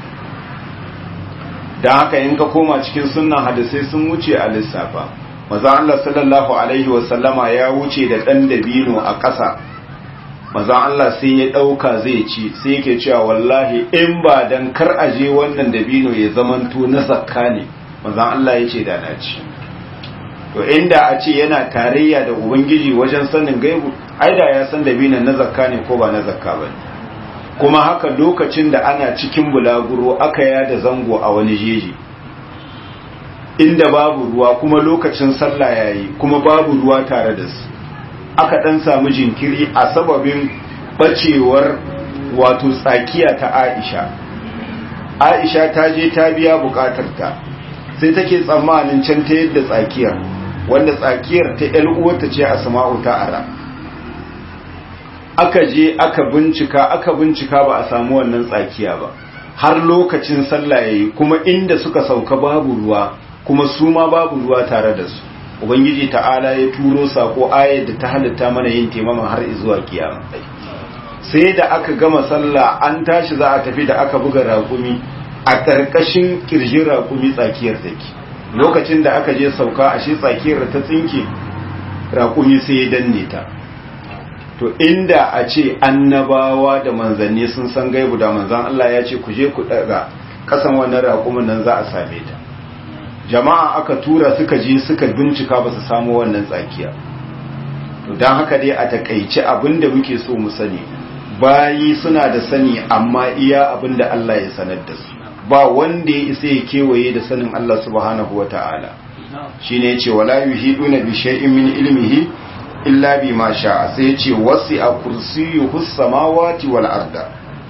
dan haka in ka koma cikin sunnan hadisai sun wuce a lissafa maza Allah sallallahu alaihi wa sallama ya wuce da dan dabino a ƙasa maza Allah sai ya ɗauka zai ci sai yake cewa wallahi in ba dan kar aje wannan dabino ya zamanto na zakka ne maza Allah ya ce da na ci to inda a ce yana tarayya da ubangiji wajen sanin gaibu ai da ya san dabinan na zakka ne ko ba na zakka ba kuma haka lokacin da ana cikin bulaguro aka yada zango a wani jeji inda babu ruwa kuma lokacin sallah yayi kuma babu ruwa tare da su aka dan samu jinkiri a sababin bacewar wato tsakiya ta Aisha Aisha ta je ta biya bukatarta sai take tsammanin can ta yadda tsakiyar wanda tsakiyar ta ‘yan uwarta ce a sama'u ta ara aka je aka bincika aka bincika ba a samu wannan tsakiya ba har lokacin sallah yayi kuma inda suka sauka babu ruwa kuma su ma babu ruwa tare da su ubangiji ta'ala ya turo sako ayar da ta halitta mana yin taimama har zuwa kiyama sai da aka gama sallah an tashi za a tafi da aka buga raƙumi a ƙarƙashin ƙirjin raƙumi tsakiyar take lokacin da aka je sauka a shi tsakiyar ta tsinke raƙumi sai ya danne ta to inda a ce annabawa da manzanni sun san gaibu da manzan Allah ya ce ku je ku daga kasan wannan raƙumin nan za a same ta jama'a aka tura suka je suka bincika ba su samu wannan tsakiya to don haka dai a takaice abin da muke so mu sani bayi suna da sani amma iya abin da Allah ya sanar da su ba wanda ya isa ya kewaye da sanin Allah subhanahu wa ta'ala shi ne ce wala yuhiduna bi shay'in min ilmihi illa bi ma sha'a sai ya ce wasi a kursiyuhu samawati wal arda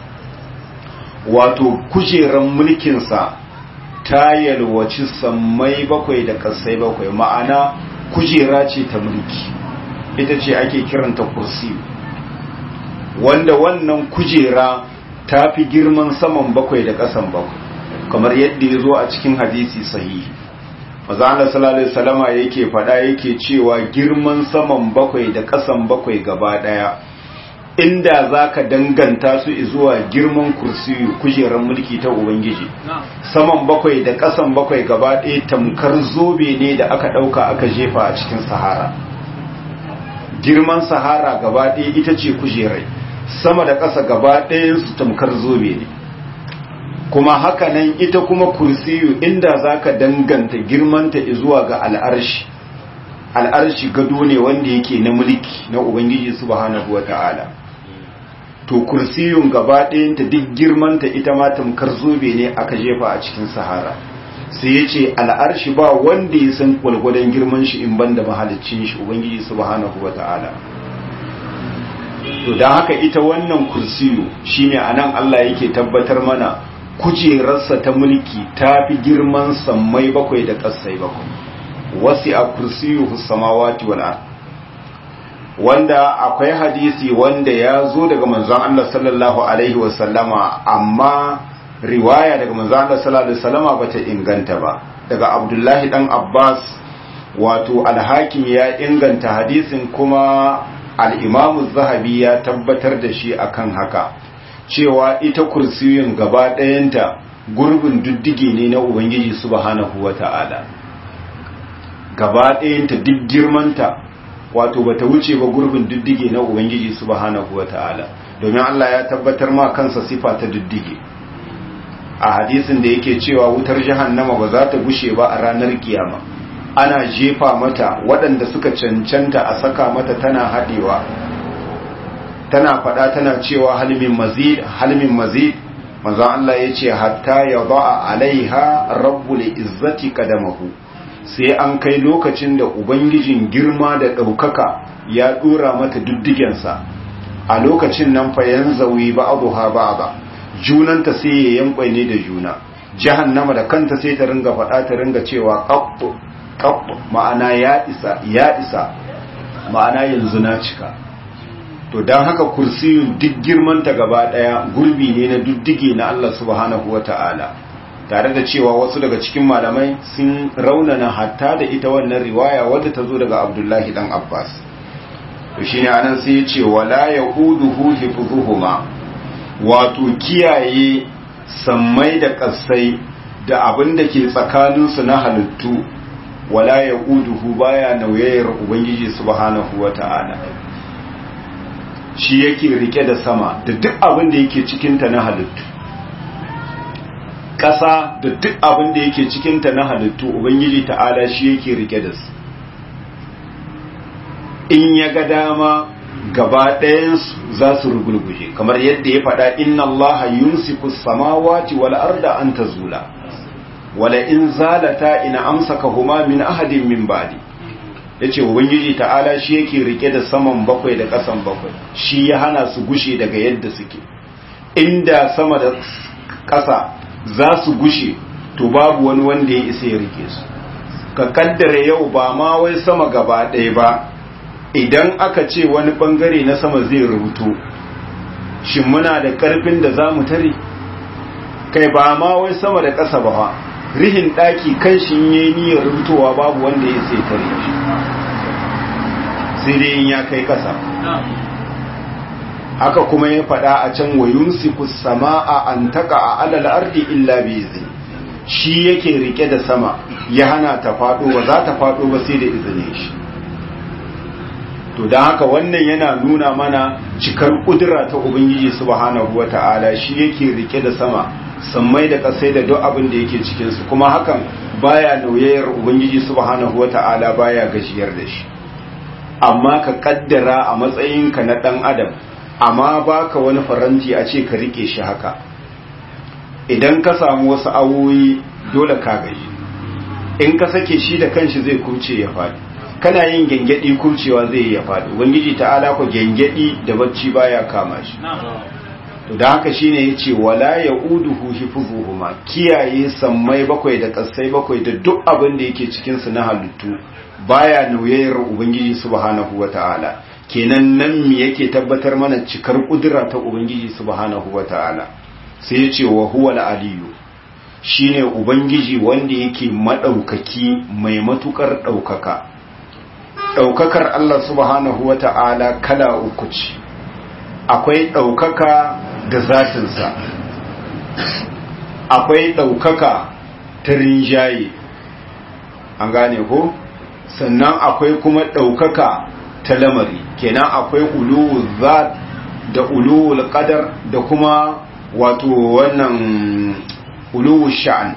wato kujeran mulkinsa ta yalwaci sammai bakwai da kasai bakwai ma'ana kujera ce ta mulki ita ce ake kiranta kursiyu wanda wannan kujera ta fi girman saman bakwai da ƙasan bakwai kamar yadda ya zo a cikin hadisi sahihi maza Allah sallallahu alaihi wasallama yake faɗa yake cewa girman saman bakwai da ƙasan bakwai gaba ɗaya inda zaka danganta su zuwa girman kursiyu kujerar mulki ta ubangiji saman bakwai da ƙasan bakwai gaba ɗaya tamkar zobe ne da aka ɗauka aka jefa a cikin sahara girman sahara gaba ɗaya ita ce kujerai sama da ƙasa gaba ɗayan su tamkar zobe ne kuma haka nan ita kuma kursiyu inda zaka danganta girmanta zuwa ga al'arshi al'arshi gado ne wanda yake na mulki na ubangiji subhanahu wata'ala to kursiyun gaba ɗayanta duk girmanta ita ma tamkar zobe ne aka jefa a cikin sahara sai ya ce al'arshi ba wanda ya san gwalgwadon girman shi in banda mahalicin shi ubangiji subhanahu wata'ala to don haka ita wannan kursiyu shine anan Allah yake tabbatar mana kujerarsa ta mulki ta fi girman sammai bakwai da ƙasai bakwai wasi a kursiyu samawati wal ard wanda akwai hadisi wanda ya zo daga manzon Allah sallallahu alaihi wasallama amma riwaya daga manzo Allah sallallahu alaihi wasallama bata inganta ba daga Abdullahi dan Abbas wato al-Hakim ya inganta hadisin kuma al-Imam zahabi ya tabbatar da shi akan haka cewa ita kursiyin gaba ɗayanta gurbin diddige ne na Ubangiji subhanahu wata'ala gaba ɗayanta duk girmanta wato bata wuce ba gurbin diddige na Ubangiji subhanahu wata'ala domin Allah ya tabbatar ma kansa sifa ta diddige a hadisin da yake cewa wutar jahannama ba za ta gushe ba a ranar kiyama ana jefa mata waɗanda suka cancanta a saka mata tana haɗewa tana faɗa tana cewa halmin mazid halmin mazid manzo Allah ya ce hatta ya ba'a alaiha rabbul izzati kadamahu sai an kai lokacin da ubangijin girma da ɗaukaka ya ɗora mata duddigensa a lokacin nan fa yanzawi ba'dha ba'dha junanta sai ya ne da juna jahannama da kanta sai ta ringa faɗa ta ringa cewa qabbu qabbu ma'ana ya isa ya isa ma'ana yanzu na cika to don haka kursiyun duk girmanta gaba ɗaya gurbi ne na duddige na Allah subhanahu wata'ala tare da cewa wasu daga cikin malamai sun raunana hatta da ita wannan riwaya wadda ta zo daga Abdullahi dan Abbas to shine anan sai ya ce wala yahuduhu hifdhuhuma wato kiyaye sammai da ƙasai da abin da ke tsakaninsu na halittu wala ya ƙuduhu baya nauyayar ubangiji subhanahu wa ta'ala shi yake rike da sama da duk abin da yake cikinta na halittu ƙasa da duk abin da yake cikinta na halittu ubangiji ta'ala shi yake rike da su in ya ga dama gaba ɗayansu za su rugulguje kamar yadda ya faɗa inna allaha yumsiku samawati wal arda an tazula wala in zalata ina amsaka huma min ahadin min ba'di yace ubangiji ta'ala shi yake rike da saman bakwai da ƙasan bakwai shi ya hana su gushe daga yadda suke inda sama da ƙasa za su gushe to babu wani wanda ya isa ya rike su ka kaddara yau ba ma wai sama gaba ɗaya ba idan aka ce wani bangare na sama zai rubuto shin muna da karfin da za mu tare kai ba ma wai sama da ƙasa ba fa rihin ɗaki kan shi yi niyyar rubutowa babu wanda ya sai tare shi sai dai in ya kai ƙasa haka kuma ya faɗa a can wa yumsiku sama'a an taka a alal ardi illa bi izni shi yake rike da sama ya hana ta faɗo ba za ta faɗo ba sai da izinin shi to don haka wannan yana nuna mana cikar kudura ta ubangiji subhanahu wata'ala shi yake rike da sama sammai da kasai da duk abin da yake cikin su kuma hakan baya nauyayar ubangiji subhanahu wata'ala baya gajiyar da shi amma ka kaddara a matsayinka na dan adam amma baka wani faranti a ce ka rike shi haka idan ka samu wasu awoyi dole ka gaji in ka sake shi da kanshi zai kuce ya faɗi kana yin gengedi kurcewa zai ya faɗi ubangiji ta'ala ko gengedi da bacci baya kama shi to da haka shine yace wala yauduhu hifuzuhuma kiyaye sammai bakwai da kasai bakwai da duk abin da yake cikin su na halittu baya nauyayar ubangiji subhanahu wataala kenan nan me yake tabbatar mana cikar kudura ta ubangiji subhanahu wataala sai yace wa huwal aliyu shine ubangiji wanda yake madaukaki mai matukar daukaka ɗaukakar Allah subhanahu wa ta'ala kala uku ce, akwai ɗaukaka da zatinsa, akwai ɗaukaka ta rinjaye, an gane ko? Sannan akwai kuma ɗaukaka ta lamari, kenan akwai uluwul zat da uluwul qadar da kuma wato wannan uluwul sha'an.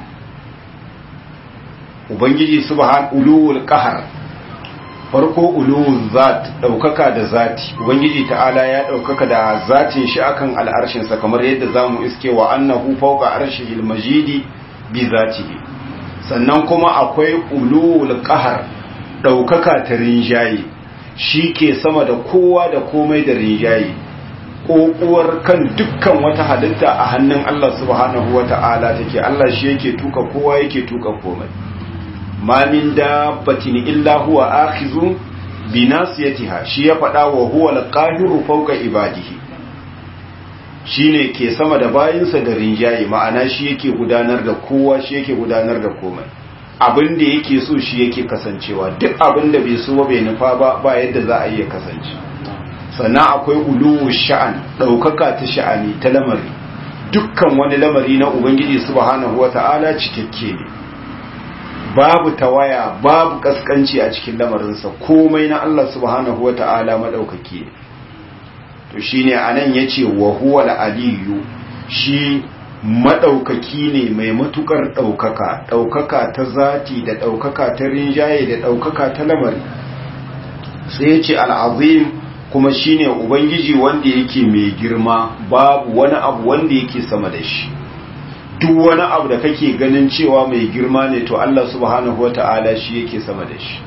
Ubangiji subhanahu uluwul qahar farko uluwun zat daukaka da zati ubangiji ta'ala ya daukaka da zatin shi akan al'arshin sa kamar yadda zamu iske wa annahu fawqa arshihil majidi bi zatihi sannan kuma akwai uluwul qahar daukaka ta rinjaye ke sama da kowa da komai da rinjaye kokuwar kan dukkan wata halitta a hannun Allah subhanahu wata'ala take Allah shi yake tuka kowa yake tuka komai ma min dabbatin illa huwa akhizun bi nasiyatiha shi ya faɗa wa huwa al-qahiru fawqa ibadihi shine ke sama da bayinsa da rinjaye ma'ana shi yake gudanar da kowa shi yake gudanar da komai abin da yake so shi yake kasancewa duk abin da bai so ba bai nufa ba ba yadda za a iya kasance sannan akwai uluwu sha'an ɗaukaka ta sha'ani ta lamari dukkan wani lamari na ubangiji subhanahu wata'ala cikakke ne babu tawaya babu kaskanci a cikin lamarinsa komai na Allah subhanahu wata'ala madaukaki ne to shine anan yace wa huwa aliyu shi madaukaki ne mai matukar daukaka daukaka ta zati da daukaka ta rinjaye da daukaka ta lamari sai yace al-azim kuma shine ubangiji wanda yake mai girma babu wani abu wanda yake sama da shi duk wani abu da kake ganin cewa mai girma ne to Allah subhanahu wata'ala shi yake sama da shi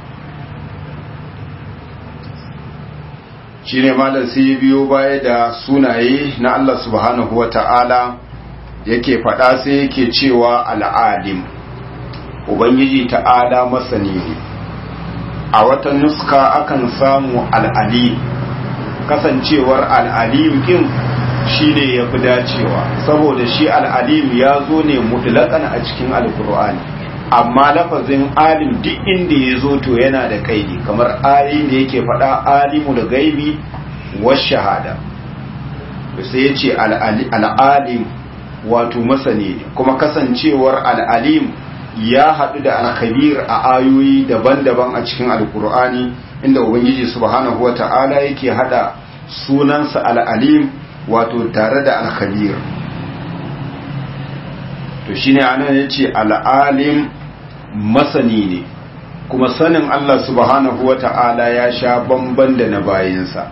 shine malam sai biyo baya da sunaye na Allah subhanahu wata'ala yake faɗa sai yake cewa al'alim ubangiji ta'ala masani ne a wata nuska akan samu al'alim kasancewar al'alim ɗin shi ne ya fi dacewa saboda shi al'alim ya zo ne mutlaƙan a cikin alkur'ani amma lafazin alim duk inda ya zo to yana da kaidi kamar ayin da yake faɗa alimu da gaibi was shahada sai ya ce al'alim wato masani ne kuma kasancewar al'alim ya haɗu da alkhabir a ayoyi daban-daban a cikin alkur'ani inda ubangiji subhanahu wa ta'ala yake haɗa sunansa al'alim wato tare da alkhabir to shine anan yace al'alim masani ne kuma sanin Allah subhanahu wata'ala ya sha bamban da na bayinsa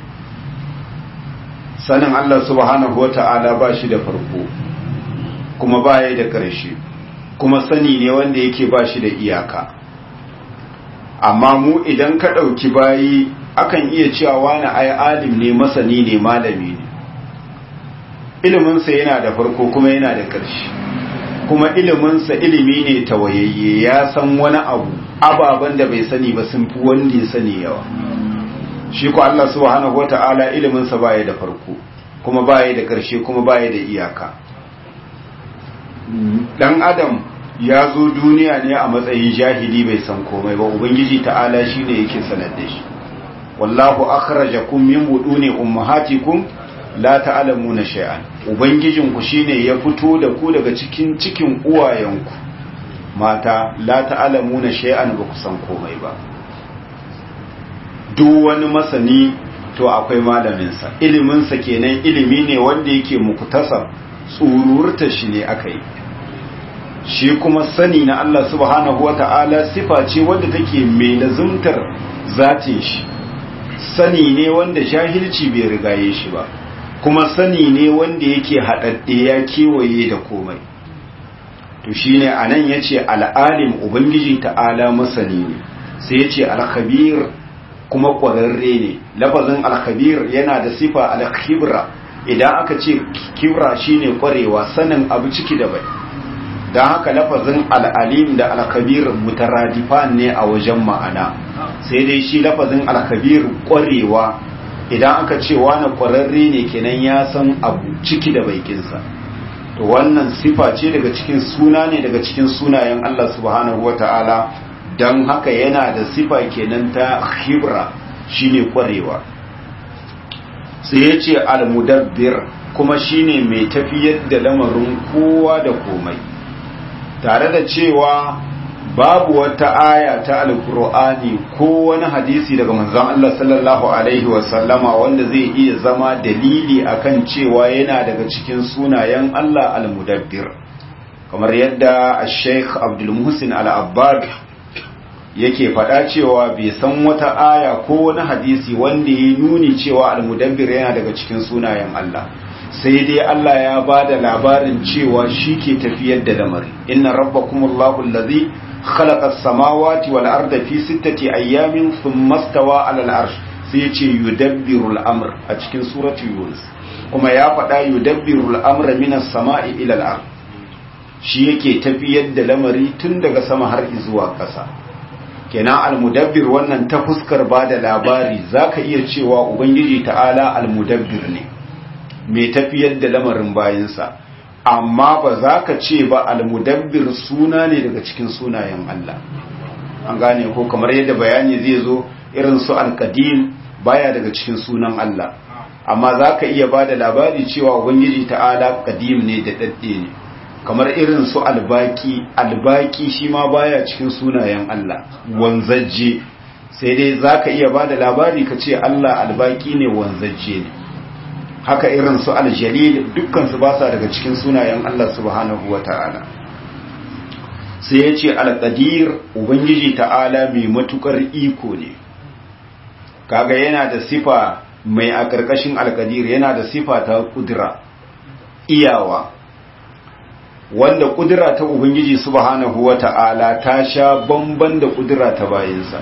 sanin Allah subhanahu wata'ala ba shi da farko kuma baya da ƙarshe kuma sani ne wanda yake ba shi da iyaka amma mu idan ka ɗauki bayi akan iya cewa wani ai alim ne masani ne malami ne iliminsa yana da farko kuma yana da ƙarshe kuma iliminsa ilimi ne tawayayye ya san wani abu ababen da bai sani ba sun fi wanda ya sani yawa shi ko Allah subhanahu wata'ala iliminsa baya da farko kuma baya da ƙarshe kuma baya da iyaka dan adam ya zo duniya ne a matsayin jahili bai san komai ba ubangiji ta'ala shine yake sanar da shi wallahu akhrajakum min buduni ummahatikum la ta'lamuna shay'an ubangijinku shine ya fito da ku daga cikin cikin uwayenku mata la ta'lamuna shay'an ba ku san komai ba duk wani masani to akwai malamin sa ilimin sa kenan ilimi ne wanda yake muktasab tsururta shi ne akai shi kuma sani na Allah subhanahu wata'ala sifa ce wanda take mai lazumtar zatin shi sani ne wanda jahilci bai rigaye shi ba kuma sani ne wanda yake haɗaɗɗe ya kewaye da komai to shi ne a nan ya ce al'alim ubangiji ta'ala masani ne sai ya ce alkhabir kuma ƙwararre ne lafazin alkhabir yana da sifa alkhibra idan aka ce kibra shine ƙwarewa sanin abu ciki da bai don haka lafazin al'alim da alkhabir mutaradifan ne a wajen ma'ana sai dai shi lafazin alkhabir ƙwarewa idan aka ce wani ƙwararre ne kenan ya san abu ciki da baikinsa to wannan sifa ce daga cikin suna ne daga cikin sunayen Allah subhanahu wa ta'ala don haka yana da sifa kenan ta khibra shine ƙwarewa sai ya ce al-mudabbir kuma shine mai tafiyar da lamarin kowa da komai tare da cewa babu wata aya ta alkur'ani ko wani hadisi daga manzon Allah sallallahu alaihi wasallama wanda zai iya zama dalili akan cewa yana daga cikin sunayen Allah al-mudabbir kamar yadda Sheikh Abdul Muhsin Al-Abbad yake faɗa cewa bai san wata aya ko wani hadisi wanda ya nuni cewa al-mudabbir yana daga cikin sunayen Allah sai dai Allah ya ba da labarin cewa shi ke tafiyar da lamari inna rabbakumullahu allazi khalaqa as-samawati wal arda fi sittati ayyamin thumma stawa 'ala al-arsh sai ya ce yudabbiru al-amr a cikin surati yunus kuma ya faɗa yudabbiru al-amra minas sama'i ila al-ard shi yake tafiyar da lamari tun daga sama har zuwa ƙasa kenan al-mudabbir wannan ta fuskar ba da labari zaka iya cewa ubangiji ta'ala al-mudabbir ne mai tafiyar da lamarin bayansa amma ba za ka ce ba almudabbir suna ne daga cikin sunayen Allah an gane ko kamar yadda bayani zai zo irin su alkadim baya daga cikin sunan Allah amma za ka iya ba da labari cewa ubangiji ta'ala kadim ne da dadde ne kamar irin su albaki albaki shi ma baya cikin sunayen Allah wanzajje sai dai za ka iya ba da labari ka ce Allah albaki ne wanzajje ne haka irin su aljalil dukkansu ba sa daga cikin sunayen Allah subhanahu wa ta'ala sai ya ce alƙadir ubangiji ta'ala mai matukar iko ne kaga yana da sifa mai a ƙarƙashin alƙadir yana da sifa ta ƙudura iyawa wanda ƙudura ta ubangiji subhanahu wa ta'ala ta sha bamban da ƙudura ta bayansa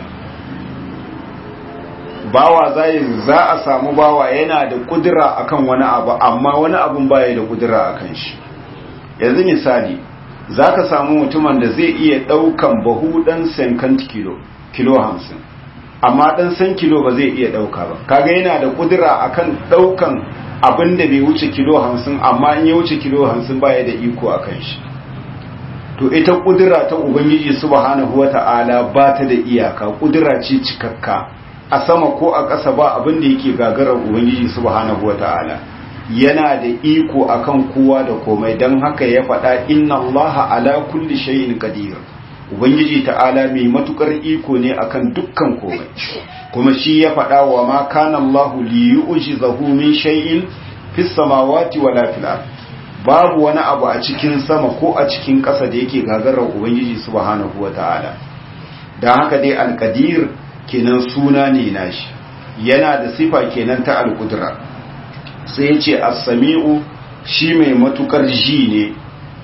bawa zai za a samu bawa yana da kudura akan wani abu amma wani abun baya da kudura akan shi yanzu misali zaka samu mutumin da zai iya daukan bahu dan sankan kilo kilo 50 amma dan san kilo ba zai iya dauka ba kaga yana da kudura akan daukan abin da bai wuce kilo 50 amma in ya wuce kilo 50 baya da iko akan shi to ita kudura ta ubangiji subhanahu wata'ala ba ta da iyaka kudura ce cikakka a sama ko a ƙasa ba abin da yake gagarar ubangiji subhanahu wata'ala yana da iko akan kowa da komai don haka ya faɗa inna allaha ala kulli shay'in qadir ubangiji ta'ala mai matukar iko ne akan dukkan komai kuma shi ya faɗa wa ma kana allahu li yu'jizahu min shay'in fis samawati wala fil ard babu wani abu a cikin sama ko a cikin ƙasa da yake gagarar ubangiji subhanahu wata'ala don haka dai alqadir kenan suna ne nashi yana da sifa kenan ta alƙudura sai ya ce assami'u shi mai matukar ji ne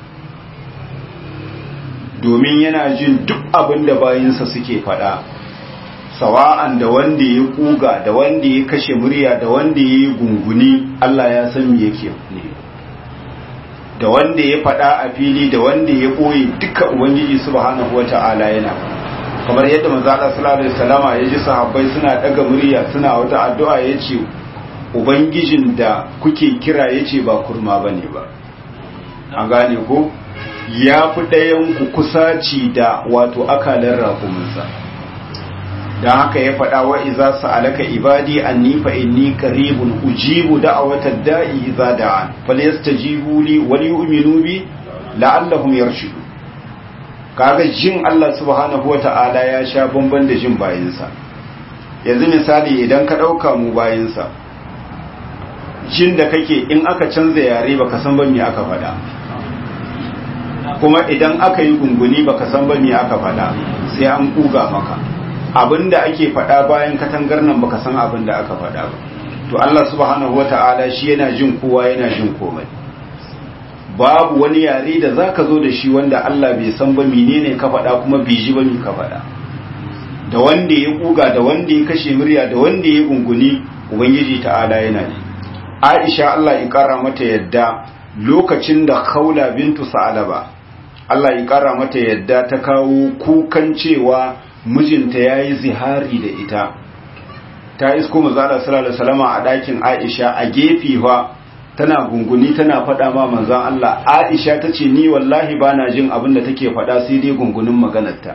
domin yana jin duk abin da bayinsa suke fada sawa'an da wanda ya kuga da wanda ya kashe murya da wanda ya yi gunguni Allah ya san me yake ne da wanda ya fada a fili da wanda ya ɓoye duka ubangiji subhanahu wata'ala yana kamar yadda manzo Allah sallallahu alaihi wasallama ya ji sahabbai suna daga murya suna wata addu'a yace ubangijin da kuke kira yace ba kurma bane ba an gane ko ya fi ɗayan ku kusaci da wato akalan rakuminsa dan haka ya faɗa wa iza sa'alaka ibadi anni fa inni qaribun ujibu da'watad da'i idza da'an falyastajibu li wal yu'minu bi la'allahum yarshudun kaga jin Allah subhanahu wata'ala ya sha bamban da jin bayinsa yanzu misali idan ka ɗauka mu bayinsa jin da kake in aka canza yare baka san ba me aka faɗa kuma idan aka yi gunguni baka san ba me aka faɗa sai an kuga maka abinda ake faɗa bayan katangar nan baka san abin da aka faɗa ba to Allah subhanahu wata'ala shi yana jin kowa yana jin komai babu wani yare da zaka zo da shi wanda Allah bai san ba menene ka faɗa kuma bai ji ba me ka faɗa da wanda ya kuga da wanda ya kashe murya da wanda ya gunguni ubangiji ta'ala yana ne Aisha Allah ya kara mata yadda lokacin da Khawla bintu Sa'alaba Allah ya kara mata yadda ta kawo kukan cewa mijinta yayi zihari da ita ta isko manzo Allah sallallahu alaihi wasallam a ɗakin Aisha a gefe fa tana gunguni tana faɗa ma manzon Allah Aisha tace ni wallahi bana jin abin da take faɗa sai dai gungunin maganarta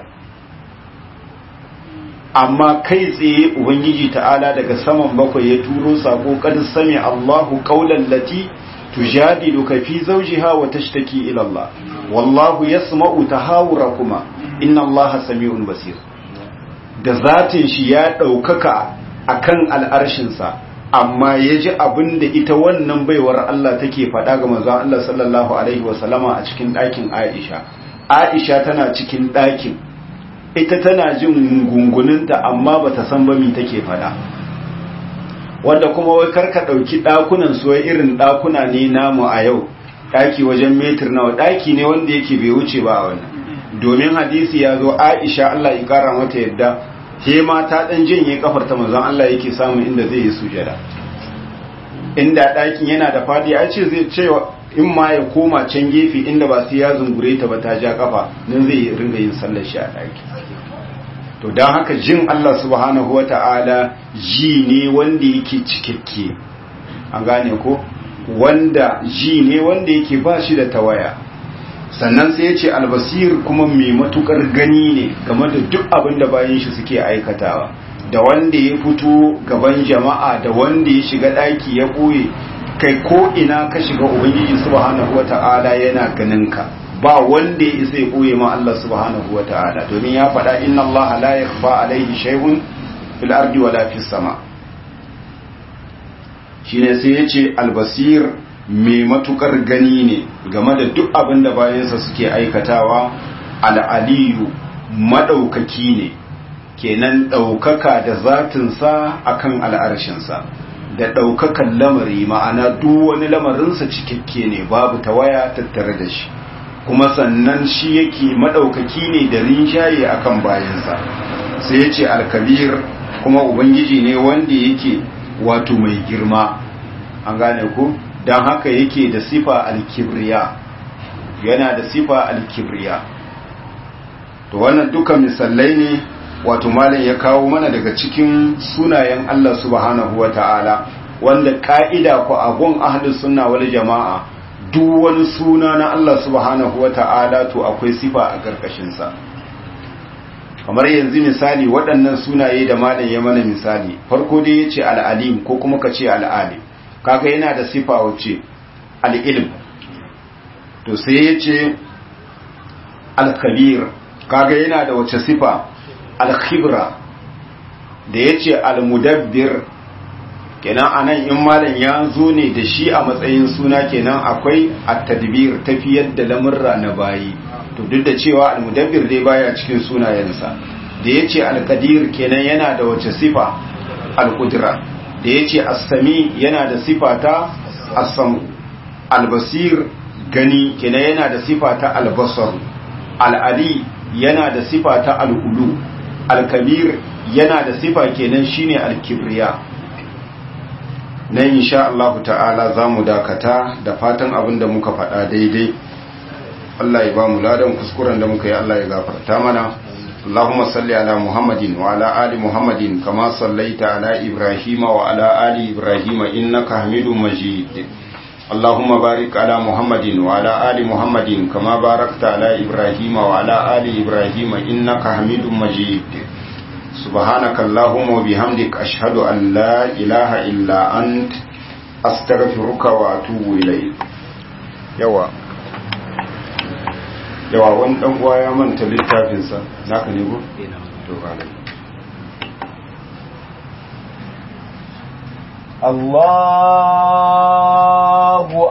amma kai tsaye ubangiji ta'ala daga saman bakwai ya turo sako kad sami Allahu qawlan lati tujadiluka fi zawjiha wa tashtaki ila Allah wallahu yasma'u tahawurakuma inna Allaha sami'un basir da zatin shi ya daukaka akan al'arshinsa amma ya ji abin da ita wannan baiwar Allah take faɗa ga manzon Allah sallallahu alaihi wasallama a cikin ɗakin Aisha Aisha tana cikin ɗakin ita tana jin gunguninta amma bata san ba me take faɗa wanda kuma wai karka ɗauki ɗakunan su irin ɗakuna ne namu a yau ɗaki wajen metir nawa ɗaki ne wanda yake bai wuce ba a wannan domin hadisi ya zo Aisha Allah ya kara mata yadda ke ma ta dan janye kafar ta manzon Allah yake samu inda zai yi sujada inda ɗakin yana da fadi a ce zai ce in ma ya koma can gefe inda ba sai ya zungure ta ba ta ja kafa nan zai ringa yin sallar shi a ɗaki to don haka jin Allah subhanahu wata'ala ji ne wanda yake cikakke an gane ko wanda ji ne wanda yake ba shi da tawaya sannan sai ya ce albasir kuma mai matukar gani ne game da duk abin da bayan shi suke aikatawa da wanda ya fito gaban jama'a da wanda ya shiga ɗaki ya ɓoye kai ko ina ka shiga ubangiji subhanahu wata'ala yana ganin ka ba wanda ya isa ya ɓoye ma Allah subhanahu wata'ala domin ya faɗa inna Allah la yakhfa alaihi shay'un fil ardi wala fis sama shine sai ya ce albasir mai matukar gani ne game da duk abin da bayansa suke aikatawa al'aliyu maɗaukaki ne kenan ɗaukaka da zatinsa akan al'arshinsa da ɗaukakan lamari ma'ana duk wani lamarinsa cikakke ne babu tawaya tattare da shi kuma sannan shi yake maɗaukaki ne da rinjaye akan bayansa sai ya ce alkabir kuma ubangiji ne wanda yake wato mai girma an gane ku don haka yake da sifa alkibriya yana da sifa alkibriya to wannan duka misalai ne wato malam ya kawo mana daga cikin sunayen Allah subhanahu wa ta'ala wanda ka'ida ku agun ahlus sunna wal jama'a duk wani suna na Allah subhanahu wa ta'ala to akwai sifa a karkashinsa kamar yanzu misali waɗannan sunaye da malam ya mana misali farko dai ya ce al'alim ko kuma ka ce al'alim kaga yana da sifa wace al'ilm to sai ya ce al-kabir kaga yana da wace sifa al-khibra da ya ce al-mudabbir kenan anan in malam ya zo ne da shi a matsayin suna kenan akwai at-tadbir tafiyar da lamurra na bayi to duk da cewa al-mudabbir dai baya cikin sunayensa da ya ce al-qadir kenan yana da wace sifa al-qudra da ya ce assami yana da sifata assamu albasir gani kenan yana da sifata albasar al'ali yana da sifata al'ulu alkabir yana da sifa kenan shine alkibriya na insha Allah ta'ala za mu dakata da fatan abin da muka faɗa daidai Allah ya ba mu ladan kuskuren da muka yi Allah ya gafarta mana اللهم صل على محمد وعلى آل محمد كما صليت على إبراهيم وعلى آل إبراهيم إنك حميد مجيد اللهم بارك على محمد وعلى آل محمد كما باركت على إبراهيم وعلى آل إبراهيم إنك حميد مجيد سبحانك اللهم وبحمدك أشهد أن لا إله إلا أنت أستغفرك وأتوب إليك يوا yawa wani dan uwa ya manta littafinsa naka ne ko to ba الله